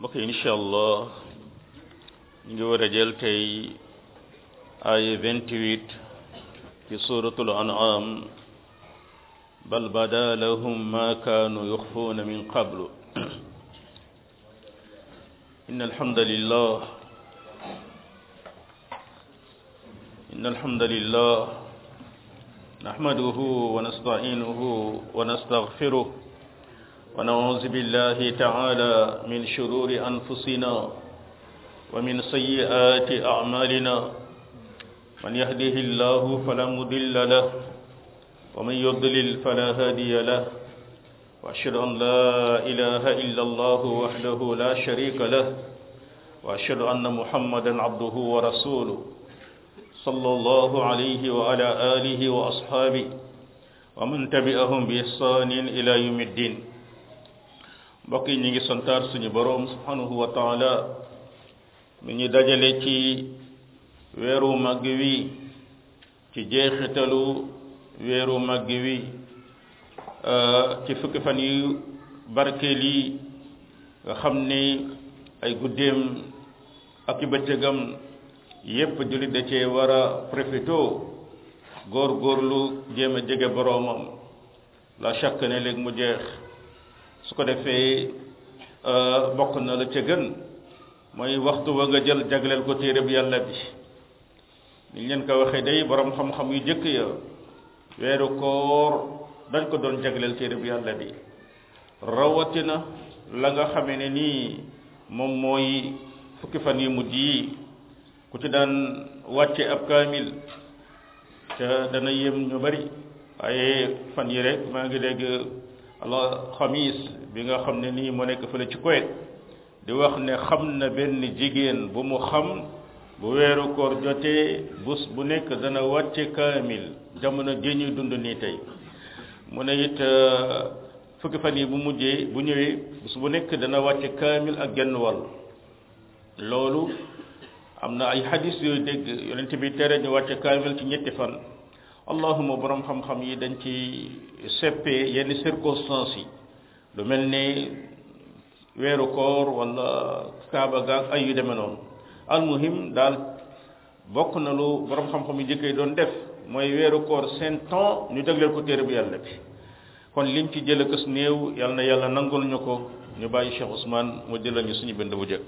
mbokk yi incha allah ñu ngi war a jël tey ay 28 ci suratul an'am bal bada lahum ma kanu yukhfuna min qablu إن الحمد لله إن الحمد لله نحمده ونستعينه ونستغفره ونعوذ بالله تعالى من شرور أنفسنا ومن سيئات أعمالنا من يهده الله فلا مضل له ومن يضلل فلا هادي له وأشهد أن لا إله إلا الله وحده لا شريك له وأشهد أن محمدا عبده ورسوله صلى الله عليه وعلى آله وأصحابه ومن تبعهم بإحسان إلى يوم الدين mbokk yi ñu ngi santaar suñu boroom subhanahu wa taala mi ñu dajale ci weeru màgg wi ci jeexitalu weeru màgg wi ci fukki fan yu barkeel yi nga xam ni ay guddeem ak i bëccëgam yépp jullit da cee war a profito góor góorlu jéem a jege boroomam la chaque ne léegi mu jeex su ko defee bokk na la ca gën mooy waxtu wa nga jël jagleel ko téere bi yàlla bi niñ leen ko waxee day borom xam-xam yu jëkk ya weeru koor dañ ko doon jagleel téere bi yàlla bi rawatina la nga xamee ne nii moom mooy fukki fan yu mujj yi ku ci daan wàcce ab kaamil te dana yem ñu bari waaye fan yi rek maa ngi dégg allah xamis bi nga xam ne nii moo nekk fële ci Kuwait di wax ne xam na benn jigéen bu mu xam bu weeru koor jotee bus bu nekk dana wàcce kaamil jamono ji ñuy dund nii tey mu ne it fukki fan yi bu mujjee bu ñëwee bés bu nekk dana wàcce kaamil ak genn wàll loolu am na ay hadis yooyu dégg yonent bi tere ñu wàcce kaamil ci ñetti fan allahuma borom xam-xam yi dañ ci seppee yenn circonstances yi lu mel ni weeru koor wala kaaba gaag ay yu demee noonu almuhim daal bokk na lu borom xam-xam yi jëkkee doon def mooy weeru koor seen temps ñu jagleel ko téere bu yàlla bi kon liñ ci jël kës néew yàlla na yàlla nangul ñu ko ñu bàyyi Cheikh Ousmane mu jëlal ñu suñu bind bu jëkk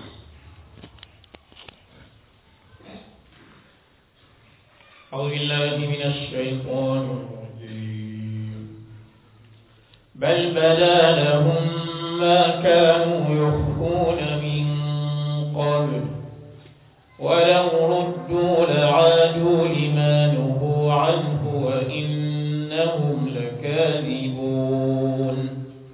أعوذ بالله من الشيطان الرجيم بل بدا لهم ما كانوا يخفون من قبل ولو ردوا لعادوا لما نهوا عنه وإنهم لكاذبون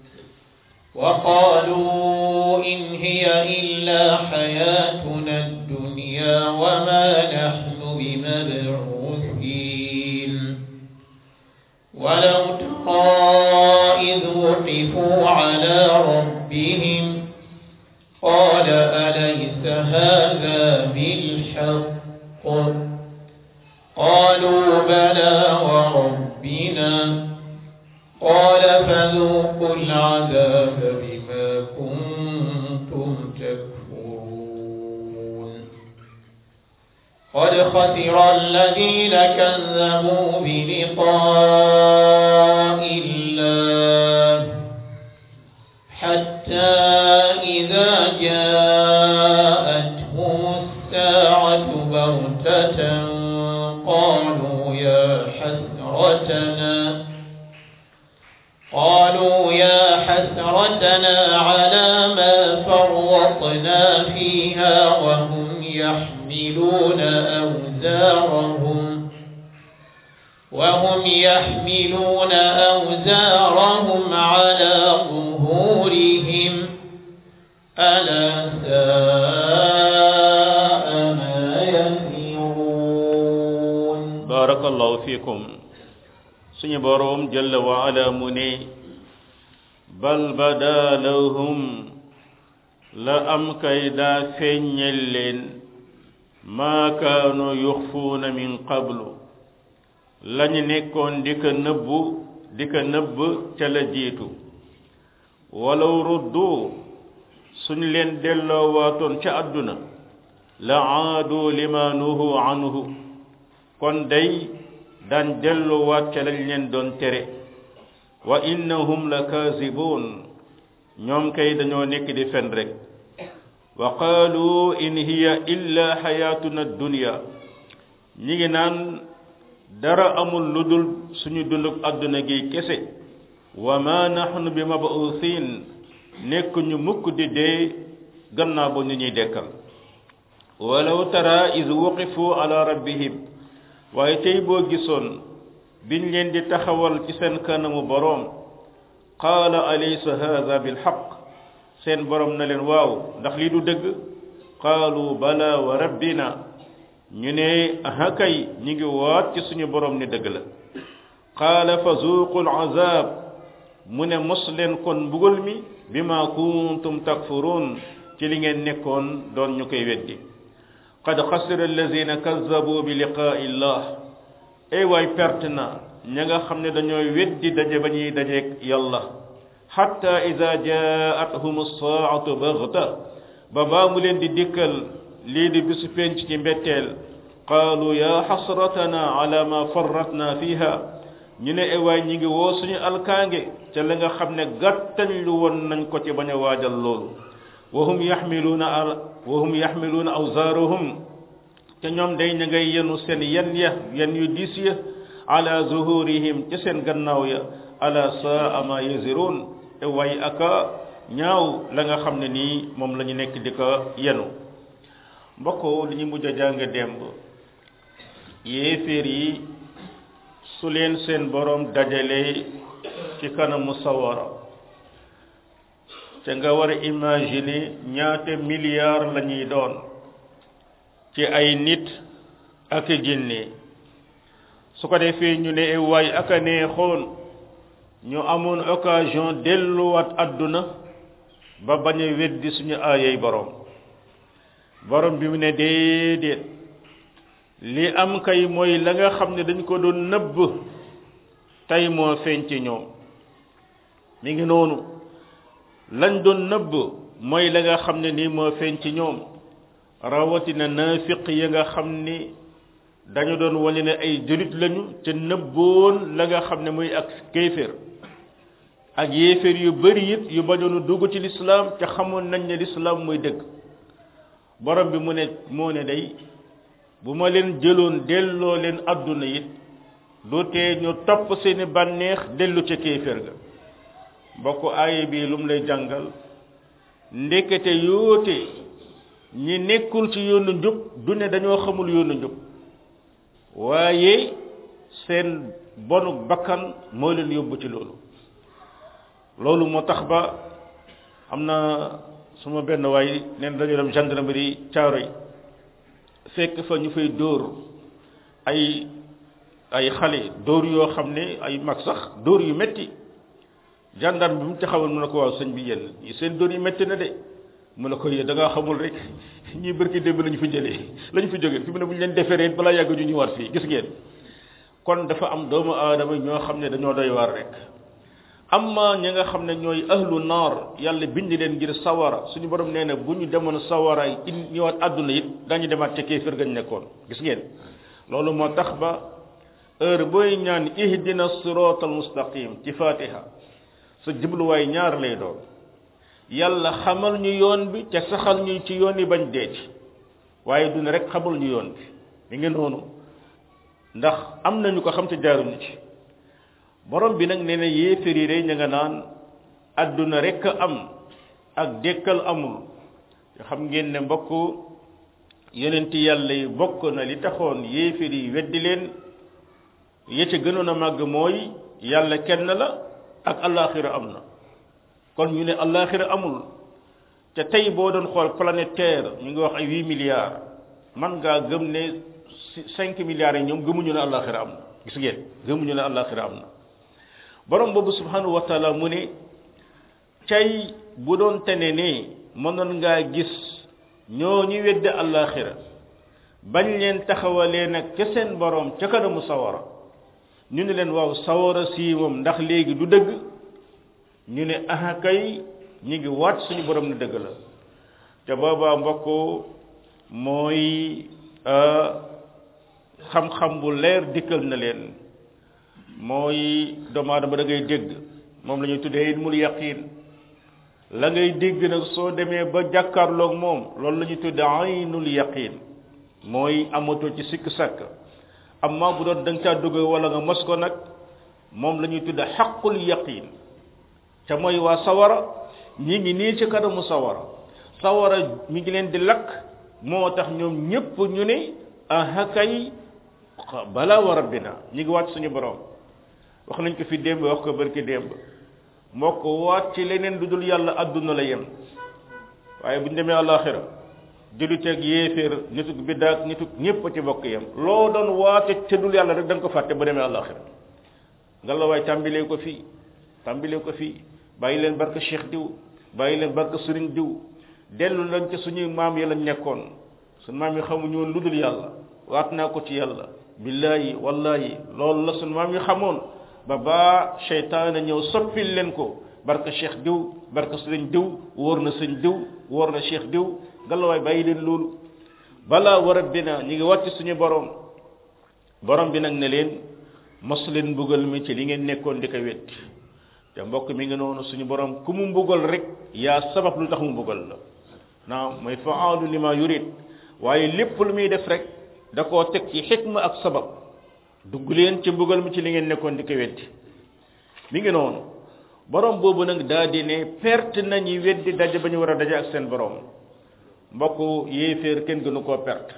وقالوا إن هي إلا حياتنا الدنيا وما نحن بمبعوثين ولو ترى إذ وقفوا على ربهم قال أليس هذا بالحق قالوا بلى وربنا قال فذوقوا العذاب بما كنتم تكفرون قد خسر الذين كذبوا بلقاء الله حتى إذا جاءتهم الساعة بغتة قالوا يا حسرتنا قالوا يا حسرتنا على ما فرطنا فيها وهم يحملون أوزارهم وهم يحملون أوزارهم على ظهورهم ألا ساء ما يزرون بارك الله فيكم suñu boroom jalla wa ala mu ne bal bada lahum la am kay daa feeññel leen maa kaanu yuxfuuna min qablu lañu nekkoon di ko nëbbu di ko nëbb ca la jiitu walaw ruddu suñ leen delloowaatoon ca àdduna la aadu lima nuhu anhu kon day daan delloowaat ca lañ leen doon tere wa innahum la kaasibuun ñoom kay dañoo nekk di fen rek wa qaalu in hiya illa xayaatuna dunya ñi ngi naan dara amul lu dul suñu dundub àdduna gi kese wa ma nahnu bi mabuusin nekk ñu mukk di dee gannaaw ba ñu ñuy dekkal walaw tara is wuqifu ala rabbihim waaye tey boo gisoon biñ leen di taxawal ci seen kanamu boroom qaala alaysa hadha bilxaq seen boroom na leen waaw ndax lii du dëgg qaalu bala wa rabbina ñu ne hakay ñi ngi waat ci suñu boroom ni dëgg la qaala fa zuuqu alazab mu ne mos leen kon mbugal mi bima kuntum takfurun ci li ngeen nekkoon doon ñu koy weddi qad xasira allazina kazzabu bi liqaa'i llah ay waay perte na ña nga xam ne dañooy weddi daje ba ñuy dajeeg yàlla xatta ida jaathum saatu baxta ba baa mu leen di dikkal lii di bisu penc ci mbetteel qaalu ya xasratana ala ma farratna fiha ñu ne ewaay ñi ngi woo suñu alkaange ca la nga xam ne gàttañ lu woon nañ ko ci bañ a waajal loolu wa hum yaxmiluuna wa hum yaxmiluuna awzaarahum te ñoom day ña ngay yenu seen yen ya yen yu diis ya ala zuhurihim ca seen gannaaw ya ala saa ma yaziruun ewaay aka ñaaw la nga xam ne nii moom la ñu nekk di ko yenu mbokk li ñu mujj a jàng démb yéeféer yi su leen seen borom dajale ci kanamu sawara te nga war a imaginer ñaata milliards la ñuy doon ci ay nit ak jinne su ko defee ñu ne waay ak a neexoon ñu amoon occasion delluwaat àdduna ba bañ a weddi suñu aayay borom borom bi mu ne déedéet li am kay mooy la nga xam ne dañ ko doon nëbb tey moo feeñ ci ñoom mi ngi noonu lañ doon nëbb mooy la nga xam ne nii moo feeñ ci ñoom rawatina naafiq ya nga xam ni dañu doon wane ne ay julit lañu te nëbboon la nga xam ne muy ak kéeféer ak yéeféer yu bari it yu bañoonu dugg ci lislaam te xamoon nañ ne lislaam mooy dëgg borom bi mu ne moo ne day bu ma leen jëloon delloo leen adduna it du tee ñu topp seeni bànneex dellu ca kéeféer ga mbokk aaya bi lu mu lay jàngal ndekete yoote ñi nekkul ci yoonu njub du ne dañoo xamul yoonu njub waaye seen bonu bakkan moo leen yóbbu ci loolu loolu moo tax ba am na suma benn waay neen dañu dem gendarmerie caaro yi fekk fa ñu fay dóor ay ay xale dóor yoo xam ne ay mag sax dóor yu metti gendarme bi mu taxawal mu ne ko waaw sëñ bi yéen seen dóor yu metti na de mu ne ko yéen da ngaa xamul rek ñii bërki démb lañu fi jëlee lañu fi jógee fi mu ne bu ñu leen deferee balaa yàgg ñu ñëwaat fii gis ngeen kon dafa am doomu aadama ñoo xam ne dañoo doy waar rek amma ñi nga xam ne ñooy ahlu naar yàlla bind leen ngir sawara suñu borom nee na bu ñu demoon sawara in ñëwaat àdduna it dañu demaat ca kéefër gañ nekkoon gis ngeen loolu moo tax ba heure booy ñaan ihdina siratal mustaqim ci fatiha sa jubluwaay ñaar lay doon yàlla xamal ñu yoon bi te saxal ñu ci yoon yi bañ dee ci waaye duna rek xamal ñu yoon bi mi ngi noonu ndax am nañu ko xam te jaaruñu ci borom bi nag nee na yéefér yi day ña nga naan adduna rek am ak dekkal amul xam ngeen ne mbokk yonenti yàlla yi bokk na li taxoon yéefér yi weddi leen ya ca gënoon a màgg mooy yàlla kenn la ak alaxira am na kon ñu ne alaxira amul te tey boo doon xool planète terre ñu ngi wax ay huit milliards man ngaa gëm ne cinq milliards yi ñoom gëmuñu ne alaxira am na gis ngeen gëmuñu ne alaxira am na borom boobu subhanahu wa taala mu ne cay bu doon tene ne mënoon ngaa gis ñoo ñu wedde alaxira bañ leen taxawalee nag ca seen borom ca kanamu sawara ñu ne leen waaw sawara sii moom ndax léegi du dëgg ñu ne aha kay ñi ngi waat suñu borom ne dëgg la te boobaa mbokk mooy xam-xam bu leer dikkal na leen mooy doomu aadama da ngay dégg moom la ñuy tuddee ilmul yaqin la ngay dégg nag soo demee ba jàkkaarloog moom loolu la ñuy tuddee aynul yaqin mooy amatoo ci sikk sàkk amma bu doon da nga caa dugg wala nga mos ko nag moom la ñuy tuddee xaqul yaqin te mooy waa sawara ñi ngi nii ci kanamu sawara sawara mi ngi leen di lakk moo tax ñoom ñépp ñu ne aha kay bala wa rabbina ñi ngi waat suñu borom wax nañ ko fi démb wax ko barki démb moo ko waat ci leneen lu dul yàlla adduna la yem waaye bu ñu demee àllaaxira juliteeg yéeféer nituk biddaak nituk ñépp ci bokk yem loo doon waate ca dul yàlla rek da nga ko fàtte ba demee àllaaxira nga la waay tàmbilee ko fii tàmbilee ko fii bàyyi leen barke cheikh diw bàyyi leen barke sëriñ diw dellu lañ ca suñuy maam yi lañ nekkoon suñ maam yi xamuñu woon lu dul yàlla waat naa ko ci yàlla billaahi wallahi loolu la suñ maam yi xamoon ba baa seytaane ñëw soppil leen ko barke cheikh diw barke sëriñ diw wóor na sëñ diw wóor na cheikh diw ngalawaay bàyyi leen loolu balaa war a bina ñu ngi wàcc suñu borom borom bi nag ne leen mos leen mbugal mi ci li ngeen nekkoon di ko wetti te mbokk mi ngi noonu suñu borom ku mu mbugal rek yaa sabab lu tax mu mbugal la naam mooy faalu lima yurid waaye lépp lu muy def rek da koo teg ci xikma ak sabab dugg leen ci mbugal mi ci li ngeen nekkoon di ko wetti mi ngi noonu borom boobu nag daa di ne perte nañu weddi daje ba ñu war a daje ak seen borom mbokk yéeféer kenn gënu koo perte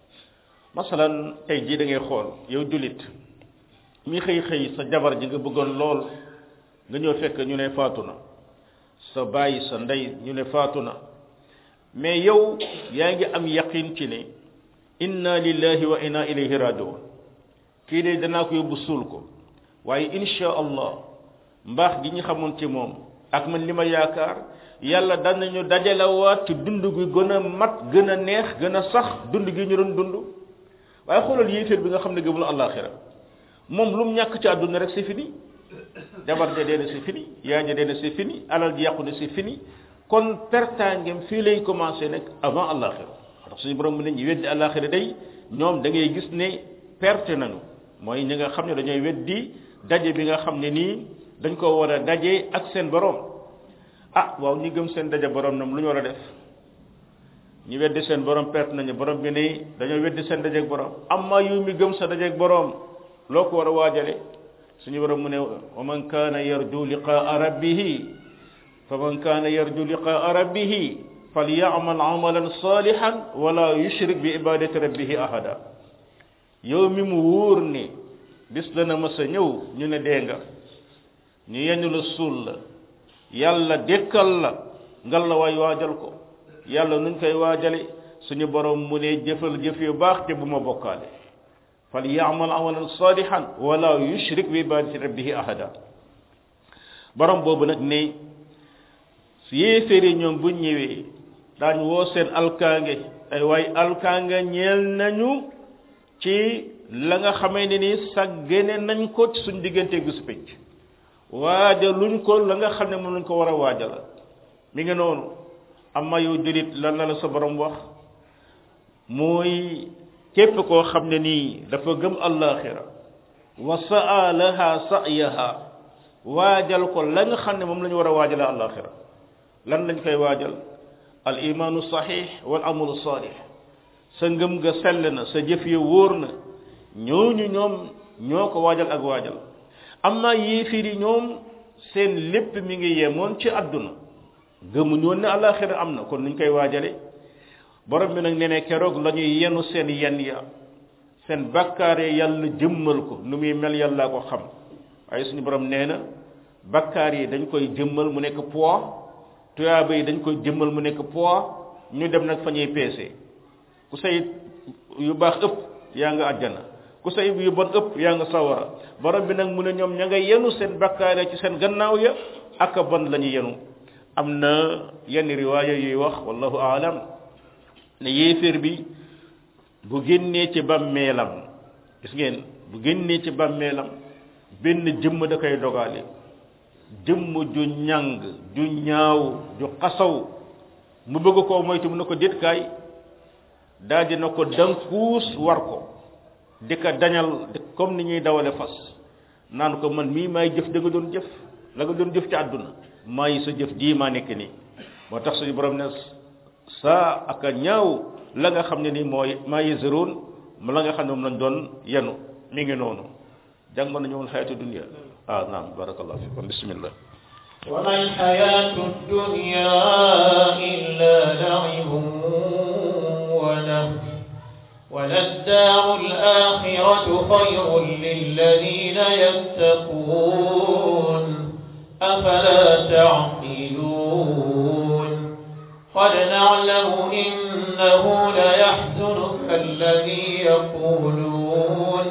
masalan tey jii da ngay xool yow julit mi xëy xëy sa jabar ji nga bëggoon lool nga ñëw fekk ñu ne faatu na sa bàyyi sa ndey ñu ne faatu na mais yow yaa ngi am yaqin ci ne inna lillahi wa inna ilayhi rajiun kii de danaa ko yóbbu suul ko waaye insha allah mbaax gi ñu xamoon ci moom ak man li ma yaakaar yàlla danañu dajalewaat ci dund gi gën a mat gën a neex gën a sax dund gi ñu doon dund waaye xoolal yéeféer bi nga xam ne gëmul àllaaxira moom lu mu ñàkk ci àdduna rek c'est fini jabar ja dee na c'est fini yaay ja dee na c'est fini alal ji yàqu na c'est fini kon pertaangem fii lay commencé nag avant àllaaxira ndax suñu borom mu ne ñu weddi àllaaxira day ñoom da ngay gis ne perte nañu mooy ñi nga xam ne dañooy weddi daje bi nga xam ne nii dañ ko war a daje ak seen borom ah waaw ñi gëm seen daje borom nam lu ñu war a def ñi weddi seen borom perte nañu borom bi ne dañoo weddi seen dajeeg borom amma yow mi gëm sa dajeeg borom loo ko war a waajale suñu borom mu ne wa man kaana yarju liqaa rabbihi fa man kaana yarju liqaa rabbihi falyamal amalan salihan wala yushrik bi ibadati rabbihi ahada yow mi mu wóor ni bis dana mas a ñëw ñu ne dee nga ñu yeñu la suul la yàlla dékkal la ngal la waay waajal ko yàlla nuñ koy waajale suñu borom mu ne jëfal jëf yu baax te bu ma bokkaale fal yaamal amalan salihan wala yushrik bi ibadati rabbihi ahada borom boobu nag ne su yéeféeri ñoom buñ ñëwee daañ woo seen alkaange ay waay alkaange ñeel nañu ci la nga xamee ne ni saggene nañ ko ci suñ diggante bisu pénc waajaluñ ko la nga xam ne moom lañ ko war a waajal mi ngi noonu amma yow julit lan la la sa borom wax mooy képp koo xam ne nii dafa gëm allaxira wa saa laha sa'yaha waajal ko la nga xam ne moom la ñu war a waajale allaxira lan lañ koy waajal al imaanu sahih wal amalu salih sa ngëm nga sell na sa jëf ya wóor na ñooñu ñoom ñoo ko waajal ak waajal amma yéefir yi ñoom seen lépp mi ngi yemoon ci àdduna gëmuñu woon ne alaxira am na kon nuñ koy waajale borom bi nag nee ne keroog la ñuy yenu seen yen ya seen bakkaare yàlla jëmmal ko nu muy mel yàllaa ko xam waaye suñu borom nee na bakkaar yi dañ koy jëmmal mu nekk poids tuyaaba yi dañ koy jëmmal mu nekk poids ñu dem nag fa ñuy peese ku say yu baax ëpp yaa nga àjjana ku say yu bon ëpp yaa nga sawara borom bi nag mu ne ñoom ña nga yenu seen bakkaare ci seen gannaaw ya ak a bon la ñu yenu am na yenn riwaaya yuy wax wallahu aalam ne yéeféer bi bu génnee ci bàmmeelam gis ngeen bu génnee ci bàmmeelam benn jëmm da koy dogaale jëmm ju ñàng ju ñaaw ju xasaw mu bëgg koo moytu mu ne ko déet kaay daal dina ko dankuus war ko di ko dañal comme ni ñuy dawale fas naan ko man mii maay jëf da nga doon jëf la nga doon jëf ci àdduna maay sa jëf jii maa nekk nii moo tax suñu borom ne saa ak a ñaaw la nga xam ne ni mooy maa yëzëroon mu la nga xam ne moom lañ doon yenu mi ngi noonu jàng nañu woon xayatu dunia ah naam barakallah fikum bismillah وما الحياة الدنيا إلا لعب ولهو وللدار الآخرة خير للذين يتقون أفلا تعقلون قد نعلم إنه ليحزنك الذي يقولون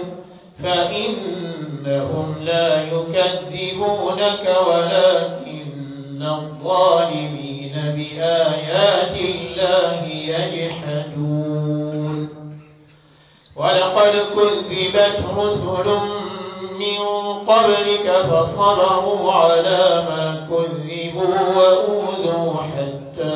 فإنهم لا يكذبونك ولكن الظالمين بآيات الله يجحدون ولقد كذبت رسل من قبلك فصبروا على ما كذبوا وأوذوا حتى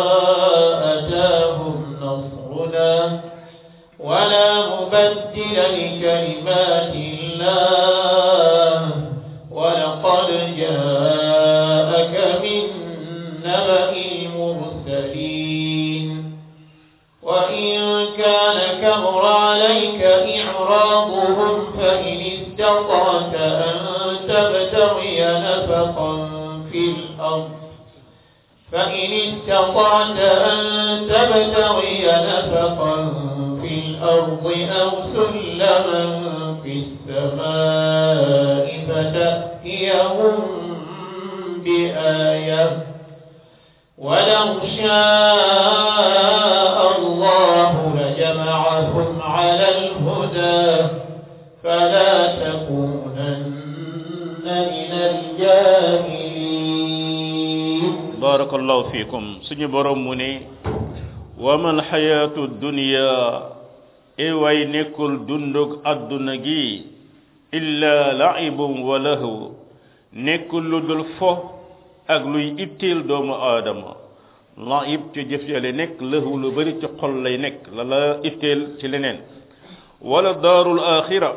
أتاهم نصرنا ولا مبدل لكلمات الله ولقد جاءك من نبأ المرسلين وإن كان كبر عليك إعراضهم فإن استطعت أن تبتغي نفقا في الأرض فإن استطعت أن تبتغي نفقا في الأرض أو سلما في السماء فتأتيهم بآية ولو شاء الله لجمعهم على الهدى فلا تكونن من الجاهلين barakallahu fikum suñu borom mu ne wamal xayaatu dunya e way nekkul dundug adduna gi illa laibun wa lahu nekkul lu dul fo ak luy itteel doomu aadama laib ci jëf yale nekk lahu lu bari ci xol lay nekk la la itteel ci leneen wala daarul axira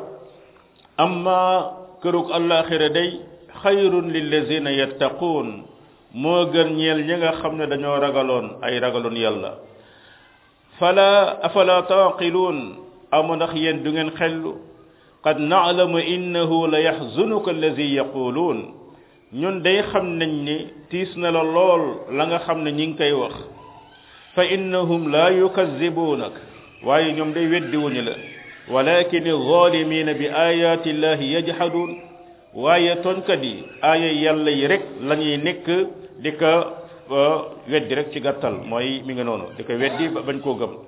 amma kërug alaxira day xayrun lillazina yattaquun moo gën ñeel ñi nga xam ne dañoo ragaloon ay ragaloon yàlla fala afala taqiluun amu ndax yéen du ngeen xellu qad na'lamu innahu la yaxzunuka allazi yaquluun ñun day xam nañ ni tiis na la lool la nga xam ne ñi ngi koy wax fa innahum la yukazzibuunak waaye ñoom day weddi wuñu la walakin zalimina bi ayati llahi yajhaduun waaye tooñkat yi aaya yàlla yi rek la ñuy nekk di ko weddi rek ci gàttal mooy mi ngi noonu di ko weddi ba bañ koo gëm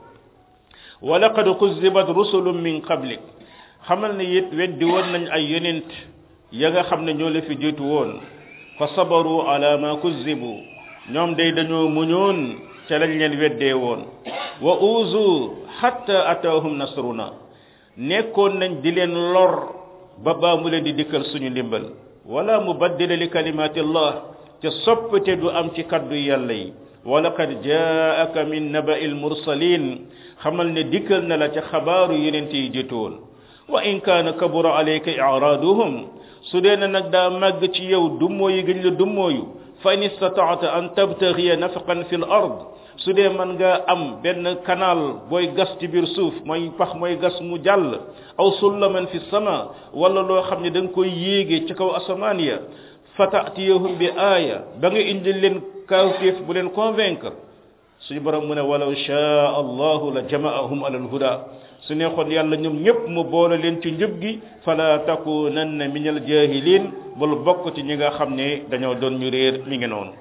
wa laqad kuzzibat rusulun min qablik xamal ne it weddi woon nañ ay yonent ya nga xam ne ñoo la fi jiitu woon fa sabaru ala ma kuzzibu ñoom day dañoo muñoon ca lañ leen weddee woon wa uzu hatta ataahum nasruna nekkoon nañ di leen lor ba baa mu leen di dikkal suñu ndimbal wala mubaddila li kalimati allah te soppite du am ci kaddu yàlla yi walaqad jaaka min naba'i almursalin xamal ne dikkal na la ca xabaaru yonent yi jiitu woon wa in kaana kabura alayka i'raaduhum su dee na nag daa màgg ci yow dummooyu gëñ la dummooyu fa in istataata an tabtaxiya nafaqan fi l ard su dee mën nga am benn canal booy gas ci biir suuf mooy pax mooy gas mu jàll aw sullaman fi sama wala loo xam ne da nga koy yéege ci kaw asamaan ya fa taatiyahum bi aaya ba nga indi leen kawtéef bu leen convaincre suñu borom mu ne walaw shaa allahu la jamaahum ala alhuda su neexoon yàlla ñoom ñëpp mu boole leen ci njëb gi fala takunanna min al jahilin bul bokk ci ñi nga xam ne dañoo doon ñu réer mi ngi noonu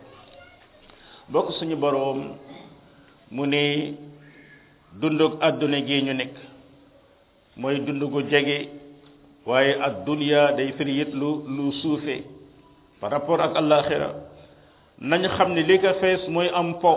bokk suñu borom mu ne dundug àdduna gi ñu nekk mooy dund gu jege waaye ad dunya day firi it lu lu suufe par rapport ak alaxira nañ xam ne li ko fees mooy am po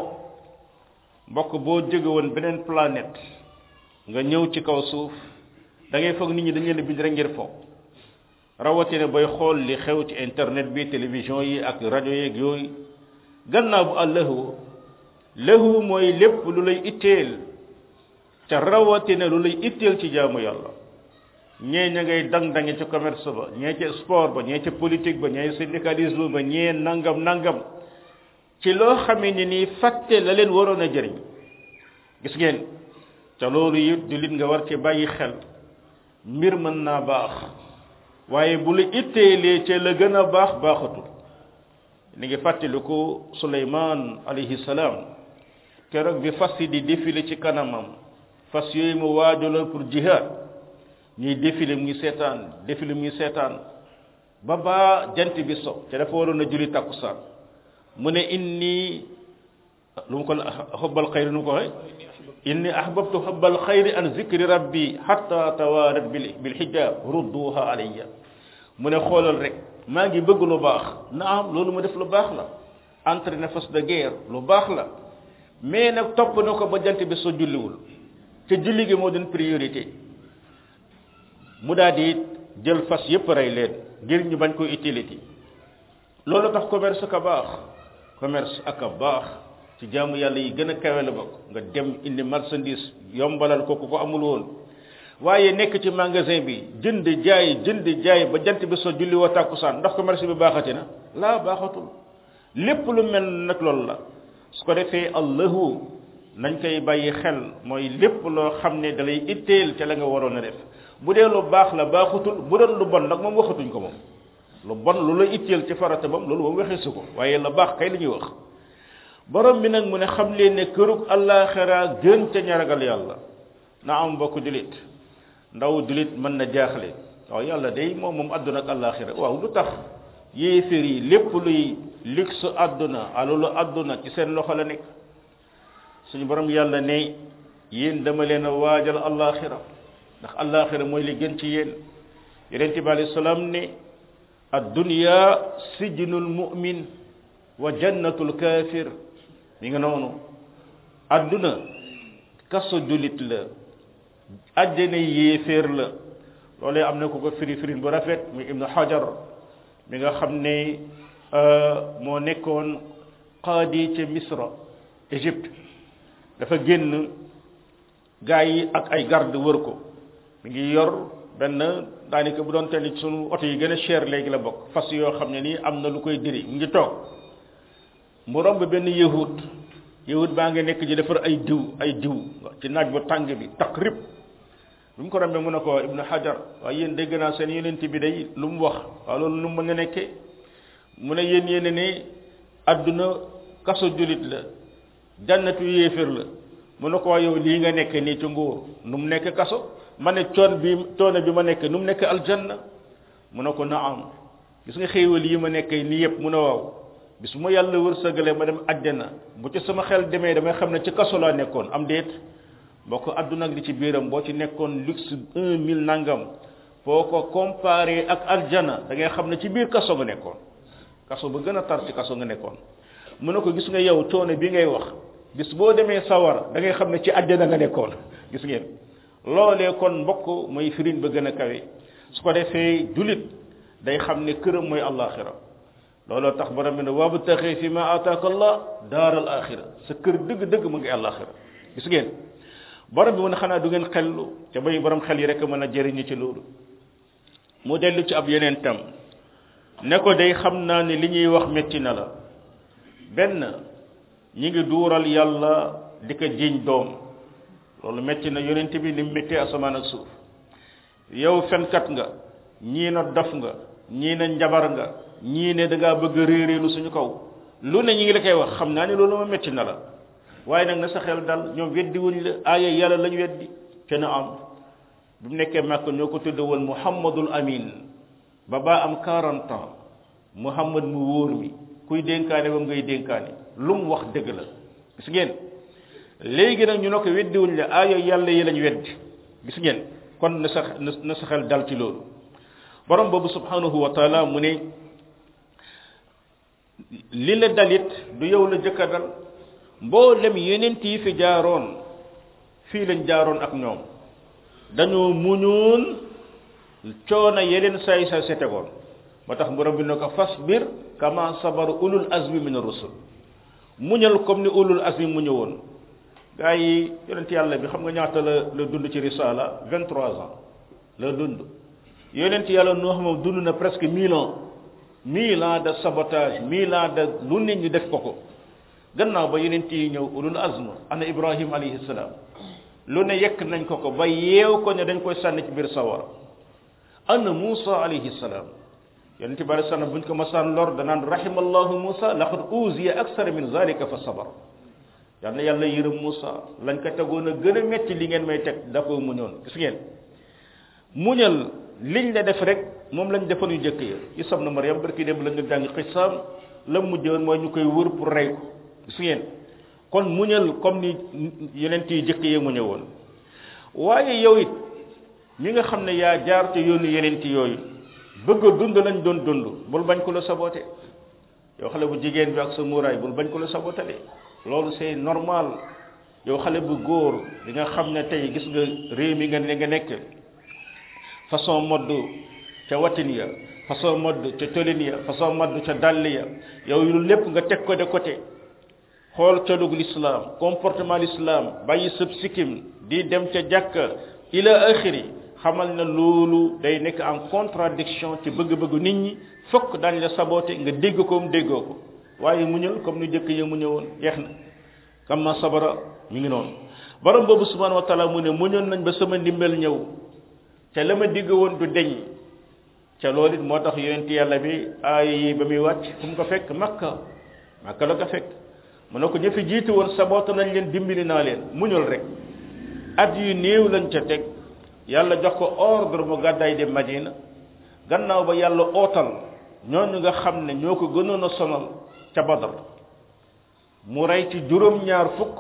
mbokk boo jóge woon beneen planète nga ñëw ci kaw suuf da ngay foog nit ñi dañ leen bind rek ngir fo rawatina booy xool li xew ci internet bi télévision yi ak rajo yeeg yooyu gannaaw bu allahu lahu mooy lépp lu lay itteel ca rawatina lu lay itteel ci jaamu yàlla ñee ña ngay dang-dange ca commerce ba ñee ca sport ba ñee ca politique ba ñee syndicalisme ba ñee nangam nangam ci loo xamee ni nii fàtte la leen waroon a jëriñ gis ngeen ca loolu it jullit nga war ci bàyyi xel mbir mën naa baax waaye bu la itteelee ca la gën a baax baaxatul ni ngi fàttaliku Suleymaan alayhi salaam keroog bi fas yi di défilé ci kanamam fas yooyu mu waajaloon pour jihad ñuy défilé mu ngi seetaan défilé mu ngi seetaan ba baa jant bi so ca dafa waroon a julli takkusaan mu ne inni lu mu ko xubbal xayri nu mu ko waxe inni ahbabtu xubbal xayri an zikri rabbi hatta tawarat bil bil hijab rudduha alayya mu ne xoolal rek maa ngi bëgg lu baax naam loolu mu def lu baax la entraîné force de guerre lu baax la mais nag topp na ko ba jant bi soo julliwul te julli gi moo doon priorité mu daal di jël fas yépp rey leen ngir ñu bañ ko utilité loolu tax commerce ka baax commerce ak a baax ci jaamu yàlla yi gën a kawe la bokk nga dem indi marchandise yombalal ko ku ko amul woon waaye nekk ci magasin bi jënd jaay jënd jaay ba jant bi soo julli woo tàkkusaan ndax commerce bi baaxati na laa baaxatul lépp lu mel nag loolu la su ko defee allahu nañ koy bàyyi xel mooy lépp loo xam ne dalay itteel ca la nga waroon a def bu dee lu baax la baaxutul bu doon lu bon nag moom waxatuñ ko moom lu bon lu la itteel ci farata moom loolu moom waxee su ko waaye la baax kay la ñuy wax borom bi nag mu ne xam leen ne kërug àllaaxira gën ca ñaragal yàlla na am mbokk julit ndaw julit mën na jaaxle waaw yàlla day moom moom àdduna ak àllaaxira waaw lu tax yéeféer yi lépp luy luxe àdduna alalu àdduna ci seen loxo la nekk suñu borom yàlla ne yéen dama leen a waajal àllaaxira ndax àllaaxira mooy li gën ci yéen yonente bi alayhi salaam ne addunya sijnul mu'min wa jannatul kafir mi nga noonu adduna kaso julit la àjjana yéeféer la loolee am na ku ko firi firin bu rafet muy ibnu hajar mi nga xam ne moo nekkoon qaadi ca misra égypte dafa génn gaa yi ak ay garde wër ko mi ngi yor benn daanaka bu doon teel sunu oto yi gën a cher léegi la bokk fas yoo xam ne nii am na lu koy diri mu ngi toog mu romb benn yahud yahud baa ngi nekk ji defar ay diw ay diw ci naaj bu tàng bi takk rib bi mu ko rombee mu ne ko ibnu hajar waaye yéen dégg naa seen yonent bi day lu mu wax waaw loolu lu mu mën a nekkee mu ne yéen yéen ne adduna kaso julit la jannatu yéefér la mu ne ko waa yow lii nga nekk nii ci nguur nu mu nekk kaso ma ne coon bi coono bi ma nekk nu mu nekk aljanna mu ne ko naam gis nga xéewal yi ma nekk nii yëpp mu ne waaw bis bu ma yàlla wërsëgalee ma dem àjjana bu ci sama xel demee damay xam ne ci kaso laa nekkoon am déet boo ko àdduna ak li ci biiram boo ci nekkoon luxe un mille nangam boo ko comparé ak aljana da ngay xam ne ci biir kaso nga nekkoon kaso ba gën a tar ci kaso nga nekkoon mu ne ko gis nga yow coono bi ngay wax bis boo demee sawar da ngay xam ne ci àjjana nga nekkoon gis ngeen loolee kon mbokk mooy firin ba gën a kawe su ko defee julit day xam ne këram mooy àllaaxira looloo tax borom bi ne wabtaxi fi ma ataaka allah daaral axira sa kër dëgg-dëgg mu ngi àllaaxira gis ngeen borom bi mu ne xanaa du ngeen xellu te bay borom xel yi rek mën a jëriñu ci loolu mu dellu ci ab yeneen tam ne ko day xam naa ne li ñuy wax metti na la benn ñi ngi duural yàlla di ko jiñ doom loolu metti na yonent bi ni mu méttee asamaan ak suuf yow fenkat nga ñii na dof nga ñii ne njabar nga ñii ne da ngaa bëgg a réeréelu suñu kaw lu ne ñi ngi la koy wax xam naa ne loolu ma metti na la waaye nag na sa xel dal ñoom weddi wuñ la aaya yàlla lañ weddi te na am bu mu nekkee màkk ñoo ko tudde woon muhammadul amin ba baa am 40 ans muhammad mu wóor mi kuy dénkaane ba ngay dénkaane lu mu wax dëgg la gis ngeen léegi nag ñu ne ko weddi wuñ la aaya yàlla yi lañ weddi gis ngeen kon na sa na sa xel dal ci loolu borom boobu subhanahu wa taala mu ne li la dalit du yow la jëkka dal mboolem yeneen yi fi jaaroon fii lañ jaaroon ak ñoom dañoo muñoon coono yeneen saay saay sa tegoon moo tax borom bi ne ko fasbir kama sabar ulul azmi min rusul muñal comme ni ulul azmi mu ñëwoon gaa yi yonent yàlla bi xam nga ñaata la la dund ci risala 23 ans la dund yonent yàlla noo xam dund na presque 1000 ans 1000 ans de sabotage 1000 ans de lu nit ñi def ko ko gannaaw ba yonent yi ñëw ulul azm ana ibrahim alayhi salaam lu ne yekk nañ ko ko ba yeew ko ne dañ koy sànni ci biir sawara ana Musa alayhi salaam yonent bi alayhi salaam buñ ko masaan lor danaan rahimallahu Musa laqad uziya aksara min zalika fa sabar yal na yàlla yërëm Musa lañ ko tegoon a gën a metti li ngeen may teg da ko muñoon gis ngeen muñal liñ la def rek moom lañ defoon yu jëkk ya Isa ibn Maryam barki dem la nga jàng xisaam la mujjoon mooy ñu koy wër pour rey ko gis ngeen kon muñal comme ni yonent yi jëkk yee muñe woon waaye yow it mi nga xam ne yaa jaar te yoonu yonent yooyu bëgg a dund lañ doon dund bul bañ ko la saboté yow xale bu jigéen bi ak sa muuraay bul bañ ko la saboté de loolu c'est normal yow xale bu góor di nga xam ne tey gis nga réew mi nga ne nga nekk façon modd ca watin ya façon modd ca tolin ya façon modd ca dàll ya yow yu lépp nga teg ko de côté xool colug l'islam comportement l'islam bàyyi sëb sikkim di dem ca jàkka ila axiri xamal na loolu day nekk en contradiction ci bëgg-bëggu nit ñi fokk daañ la saboté nga dégg ko mu déggoo ko waaye muñal comme nu jëkk ya mu ñëwoon jeex na kama sabara mi ngi noonu borom boobu subhanahu wa taala mu ne muñoon nañ ba sama ndimbal ñëw te la ma digg woon du deñ ca loolu it moo tax yonent yàlla bi aay yi ba muy wàcc fu mu ko fekk makka makka la ko fekk mu ne ko ña fi jiitu woon saboote nañ leen dimbali naa leen muñul rek at yu néew lañ ca teg yàlla jox ko ordre mu gàddaay dem madina gannaaw ba yàlla ootal ñooñu nga xam ne ñoo ko gënoon a sonal ca badar mu rey ci juróom-ñaar fukk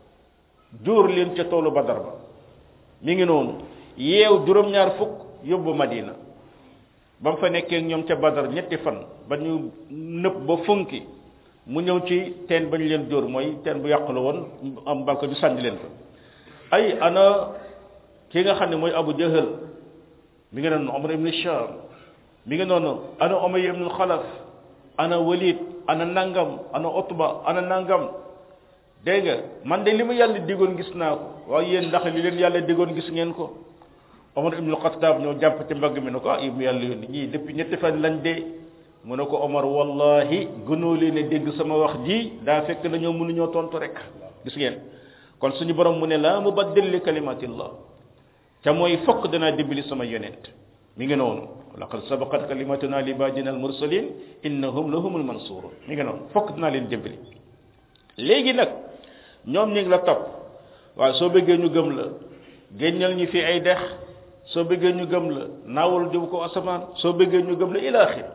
jóor leen ca toolu badar ba mi ngi noonu yeew juróom-ñaar fukk yóbbu madina ba mu fa nekkee ñoom ca badar ñetti fan ba ñu nëpp ba funki mu ñëw ci teen ba ñu leen jóor mooy teen bu yàqu la woon am balko ñu sànni leen fa ay ana ki nga xam ne mooy abu jahal mi ngi noonu omar ibn sham mi ngi noonu ana umayya ibn xalaf ana walid ana nangam ana utba ana nangam dégg nga man de li ma yàlla digoon gis naa ko waaye yéen ndax li leen yàlla digoon gis ngeen ko omar ibn xattaab ñoo jàpp ci mbagg mi ne ko ah ibnu yàlla yónni ñii depuis ñetti fan lañ dee mu ne ko omar wallahi gënoo leen a dégg sama wax ji daa fekk na ñoo mënuñoo tontu rek gis ngeen kon suñu borom mu ne la mubaddil li kalimatillah te mooy fokk danaa dimbali sama yonent mi ngi noonu laqad sabaqat kalimatuna li ibadina al mursalin innahum lahumul mansurun mi ngi noonu fokk dinaa leen dimbali léegi nag ñoom ñi ngi la topp waaye soo bëggee ñu gëm la génnal ñu fi ay dex soo bëggee ñu gëm la naawal diw ko asamaan soo bëggee ñu gëm la ilaaxir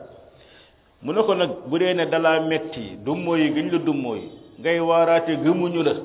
mu ne ko nag bu dee ne dalaa metti dummóoyi gëñ la dummóoyi ngay waaraate gëmuñu la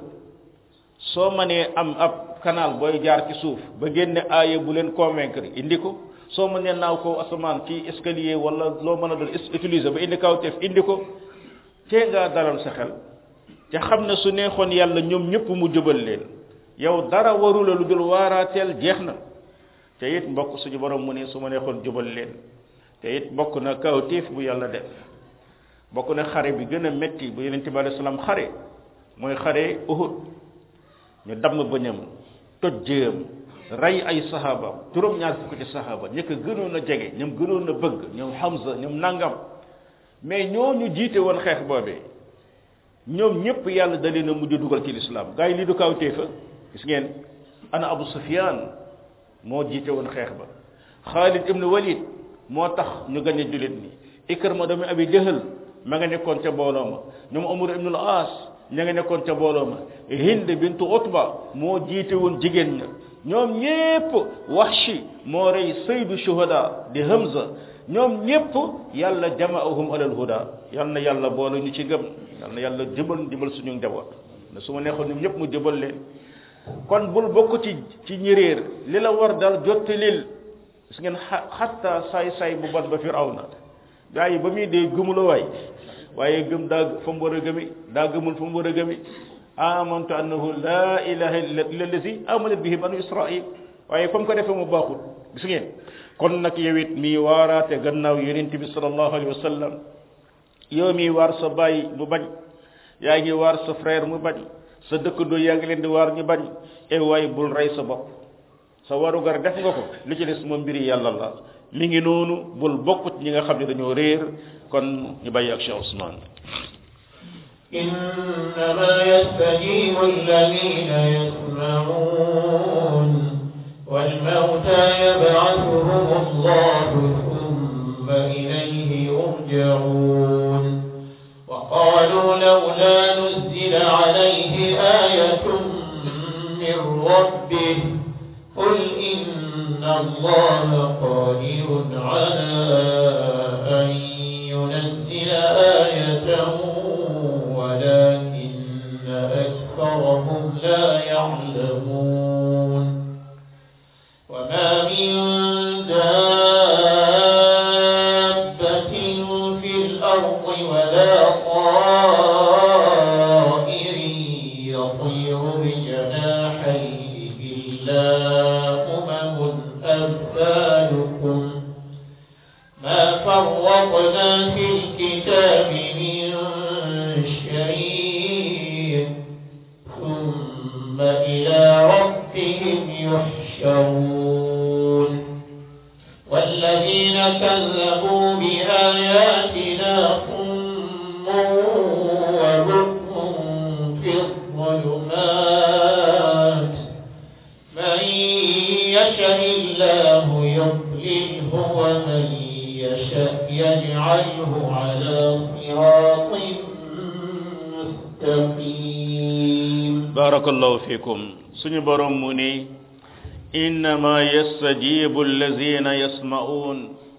soo mënee am ab canal booy jaar ci suuf ba génne aaya bu leen convaincre indi ko soo mënee naaw ko asamaan ci escalier wala loo mën a doon utiliser ba indi kaw teef indi ko tee ngaa dalal sa xel te xam ne su neexoon yàlla ñoom ñëpp mu jubal leen yow dara warula lu dul waaraateel jeex na te it mbokk suñu borom mu ne su ma neexoon jubal leen te it bokk na kawtéef bu yàlla def bokk na xare bi gën a metti bu yonente bi alayhi salaam xare mooy xare Uhud ñu damm bëñam toj jëyam rey ay sahabaam juróom-ñaar fukk ci sahaba ñi ko gënoon a jege ñoom gënoon a bëgg ñoom Hamza ñoom nangam mais ñooñu jiite woon xeex boobee ñoom ñëpp yàlla da leen a mujj dugal ci lislaam gars yi lii du kawtéefa gis ngeen ana Abu Sufyan moo jiite woon xeex ba Khalid ibn Walid moo tax ñu gañ a jullit ni Ikrama doomi Abi Jahal ma nga nekkoon ca mbooloo ma ñoom Umar ibn al-As ña nga nekkoon ca mbooloo ma Hind bintu Utba moo jiite woon jigéen ña ñoom ñépp Wahshi moo rey saydu shuhada di Hamza ñoom ñépp yàlla jamaahum alal huda yal na yàlla boole ñu ci gëm yal na yàlla jëbal jëbal suñu njaboot ne su ma neexoon ñoom ñépp mu jëbal leen kon bul bokk ci ci ñi réer li la war dal jottalil gis ngeen xatta saay saay bu bat ba firawna gaa yi ba muy dee gëmula waay waaye gëm daa fa mu war a gëmi daa gëmul fa mu war a gëmi amantu annahu la ilaha illa allazi amanat bihi banu israil waaye fa mu ko defee mu baaxul gis ngeen kon nag yow it mii waaraate gannaaw yonent bi sallallahu alayhi wa sallam yow mii waar sa baay mu bañ yaa ngi waar sa frère mu bañ sa dëkkandoo yaa ngi leen di waar ñu bañ e waay bul rey sa bopp sa warugar def nga ko li ci des moom mbiri yàlla la mi ngi noonu bul bokk ci ñi nga xam ne dañoo réer kon ñu bàyyi ak Cheikh Ousmane إنما يستجيب الذين يسمعون والموتى يبعثهم الله ثم إليه يرجعون وقالوا لولا نزل عليه آية من ربه قل إن الله قادر على أن ينزل آية ولكن أكثرهم لا يعلمون وما من دابة في الأرض ولا طائر يطير بجناحيه إلا أمم أمثالكم ما فرطنا في الكتاب من شيء ثم إلى ربهم يحشرون والذين كذبوا بآياتنا صم وبكم في الظلمات من يشاء الله يضلله ومن يشاء يجعله على صراط مستقيم barakallahu fikum suñu borom mu ni innama yastajibu allazina yasma'un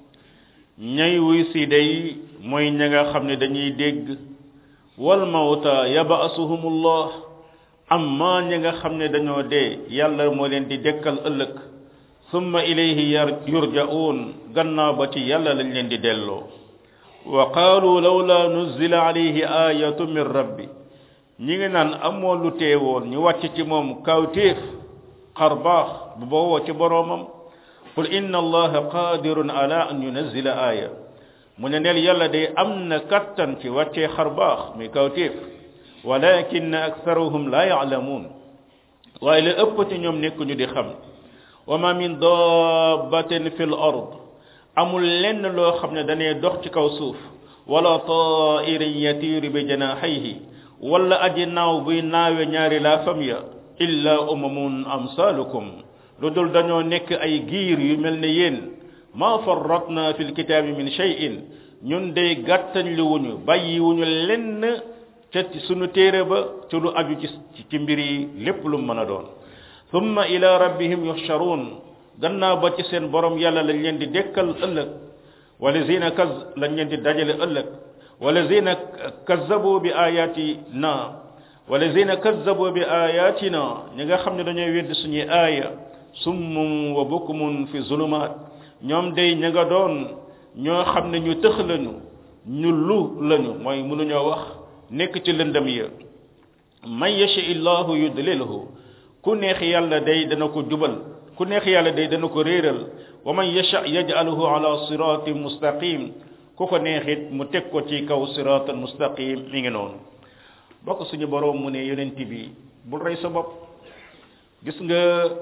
ñay wuy si day mooy ña nga xam ne dañuy dégg wal mawta yab'asuhumullah amma ña nga xam ne dañoo dee yàlla moo leen di dekkal ëllëg summa ilayhi yar- yurja'un gannaaw ba ci yàlla lañ leen di delloo wa qaalu lawla nuzila alayhi ayatu min rabbi ñi ngi naan amoo lu teewoon ñu wàcc ci moom kawtéef xar baax bu bowoo ci boroomam qul inna allaha qadirun ala an yunazila aya mu ne neel yàlla day am na kattan ci wàccee xar baax muy kawtéef walakin aktharuhum la ya'lamun waaye la ëpp ci ñoom nekkuñu di xam wa ma min dabbatin fi l ard amul lenn loo xam ne danee dox ci kaw suuf wala ta'irin yatiru bi janahihi wala aji naaw buy naawe ñaari laafam ya illa umamun amsalukum lu dul dañoo nekk ay giir yu mel ne yéen ma farratna fi lkitaabi min shay'in ñun day gàttañ li wuñu bàyyi wuñu lenn ca ci sunu téere ba ci lu aju ci ci mbir yi lépp lu mën a doon thumma ila rabbihim yuhsharun gannaaw ba ci seen borom yàlla lañ leen di dekkal ëllëg walazina kaz lañ leen di dajale ëllëg walazina kazzabu bi ayatina walazina kazzabu bi ayatina ñi nga xam ne dañoo wedd suñuy aaya summum wa bukmun fi zulumaat ñoom day ña nga doon ñoo xam ne ñu tëx lañu ñu lu lañu mooy mënuñoo wax nekk ci lëndëm ya man yashi illahu yudlilhu ku neex yàlla day dana ko jubal ku neex yàlla day dana ko réeral wa man yasha yaj'aluhu ala siratin mustaqim ku ko neexit mu teg ko ci kaw siratan mustaqim mi ngi noonu bokk suñu borom mu ne yonent bi bul rey sa bopp gis nga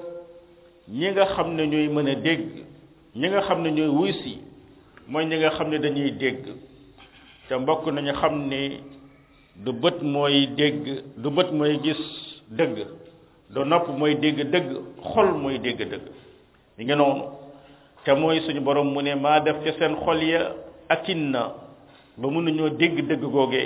ñi nga xam ne ñooy mën a dégg ñi nga xam ne ñooy wuy si mooy ñi nga xam ne dañuy dégg te mbokk nañu xam ne du bët mooy dégg du bët mooy gis dëgg du nopp mooy dégg dëgg xol mooy dégg dëgg mi ngi noonu te mooy suñu borom mu ne maa def ca seen xol ya akinna ba mënuñoo dégg dëgg googee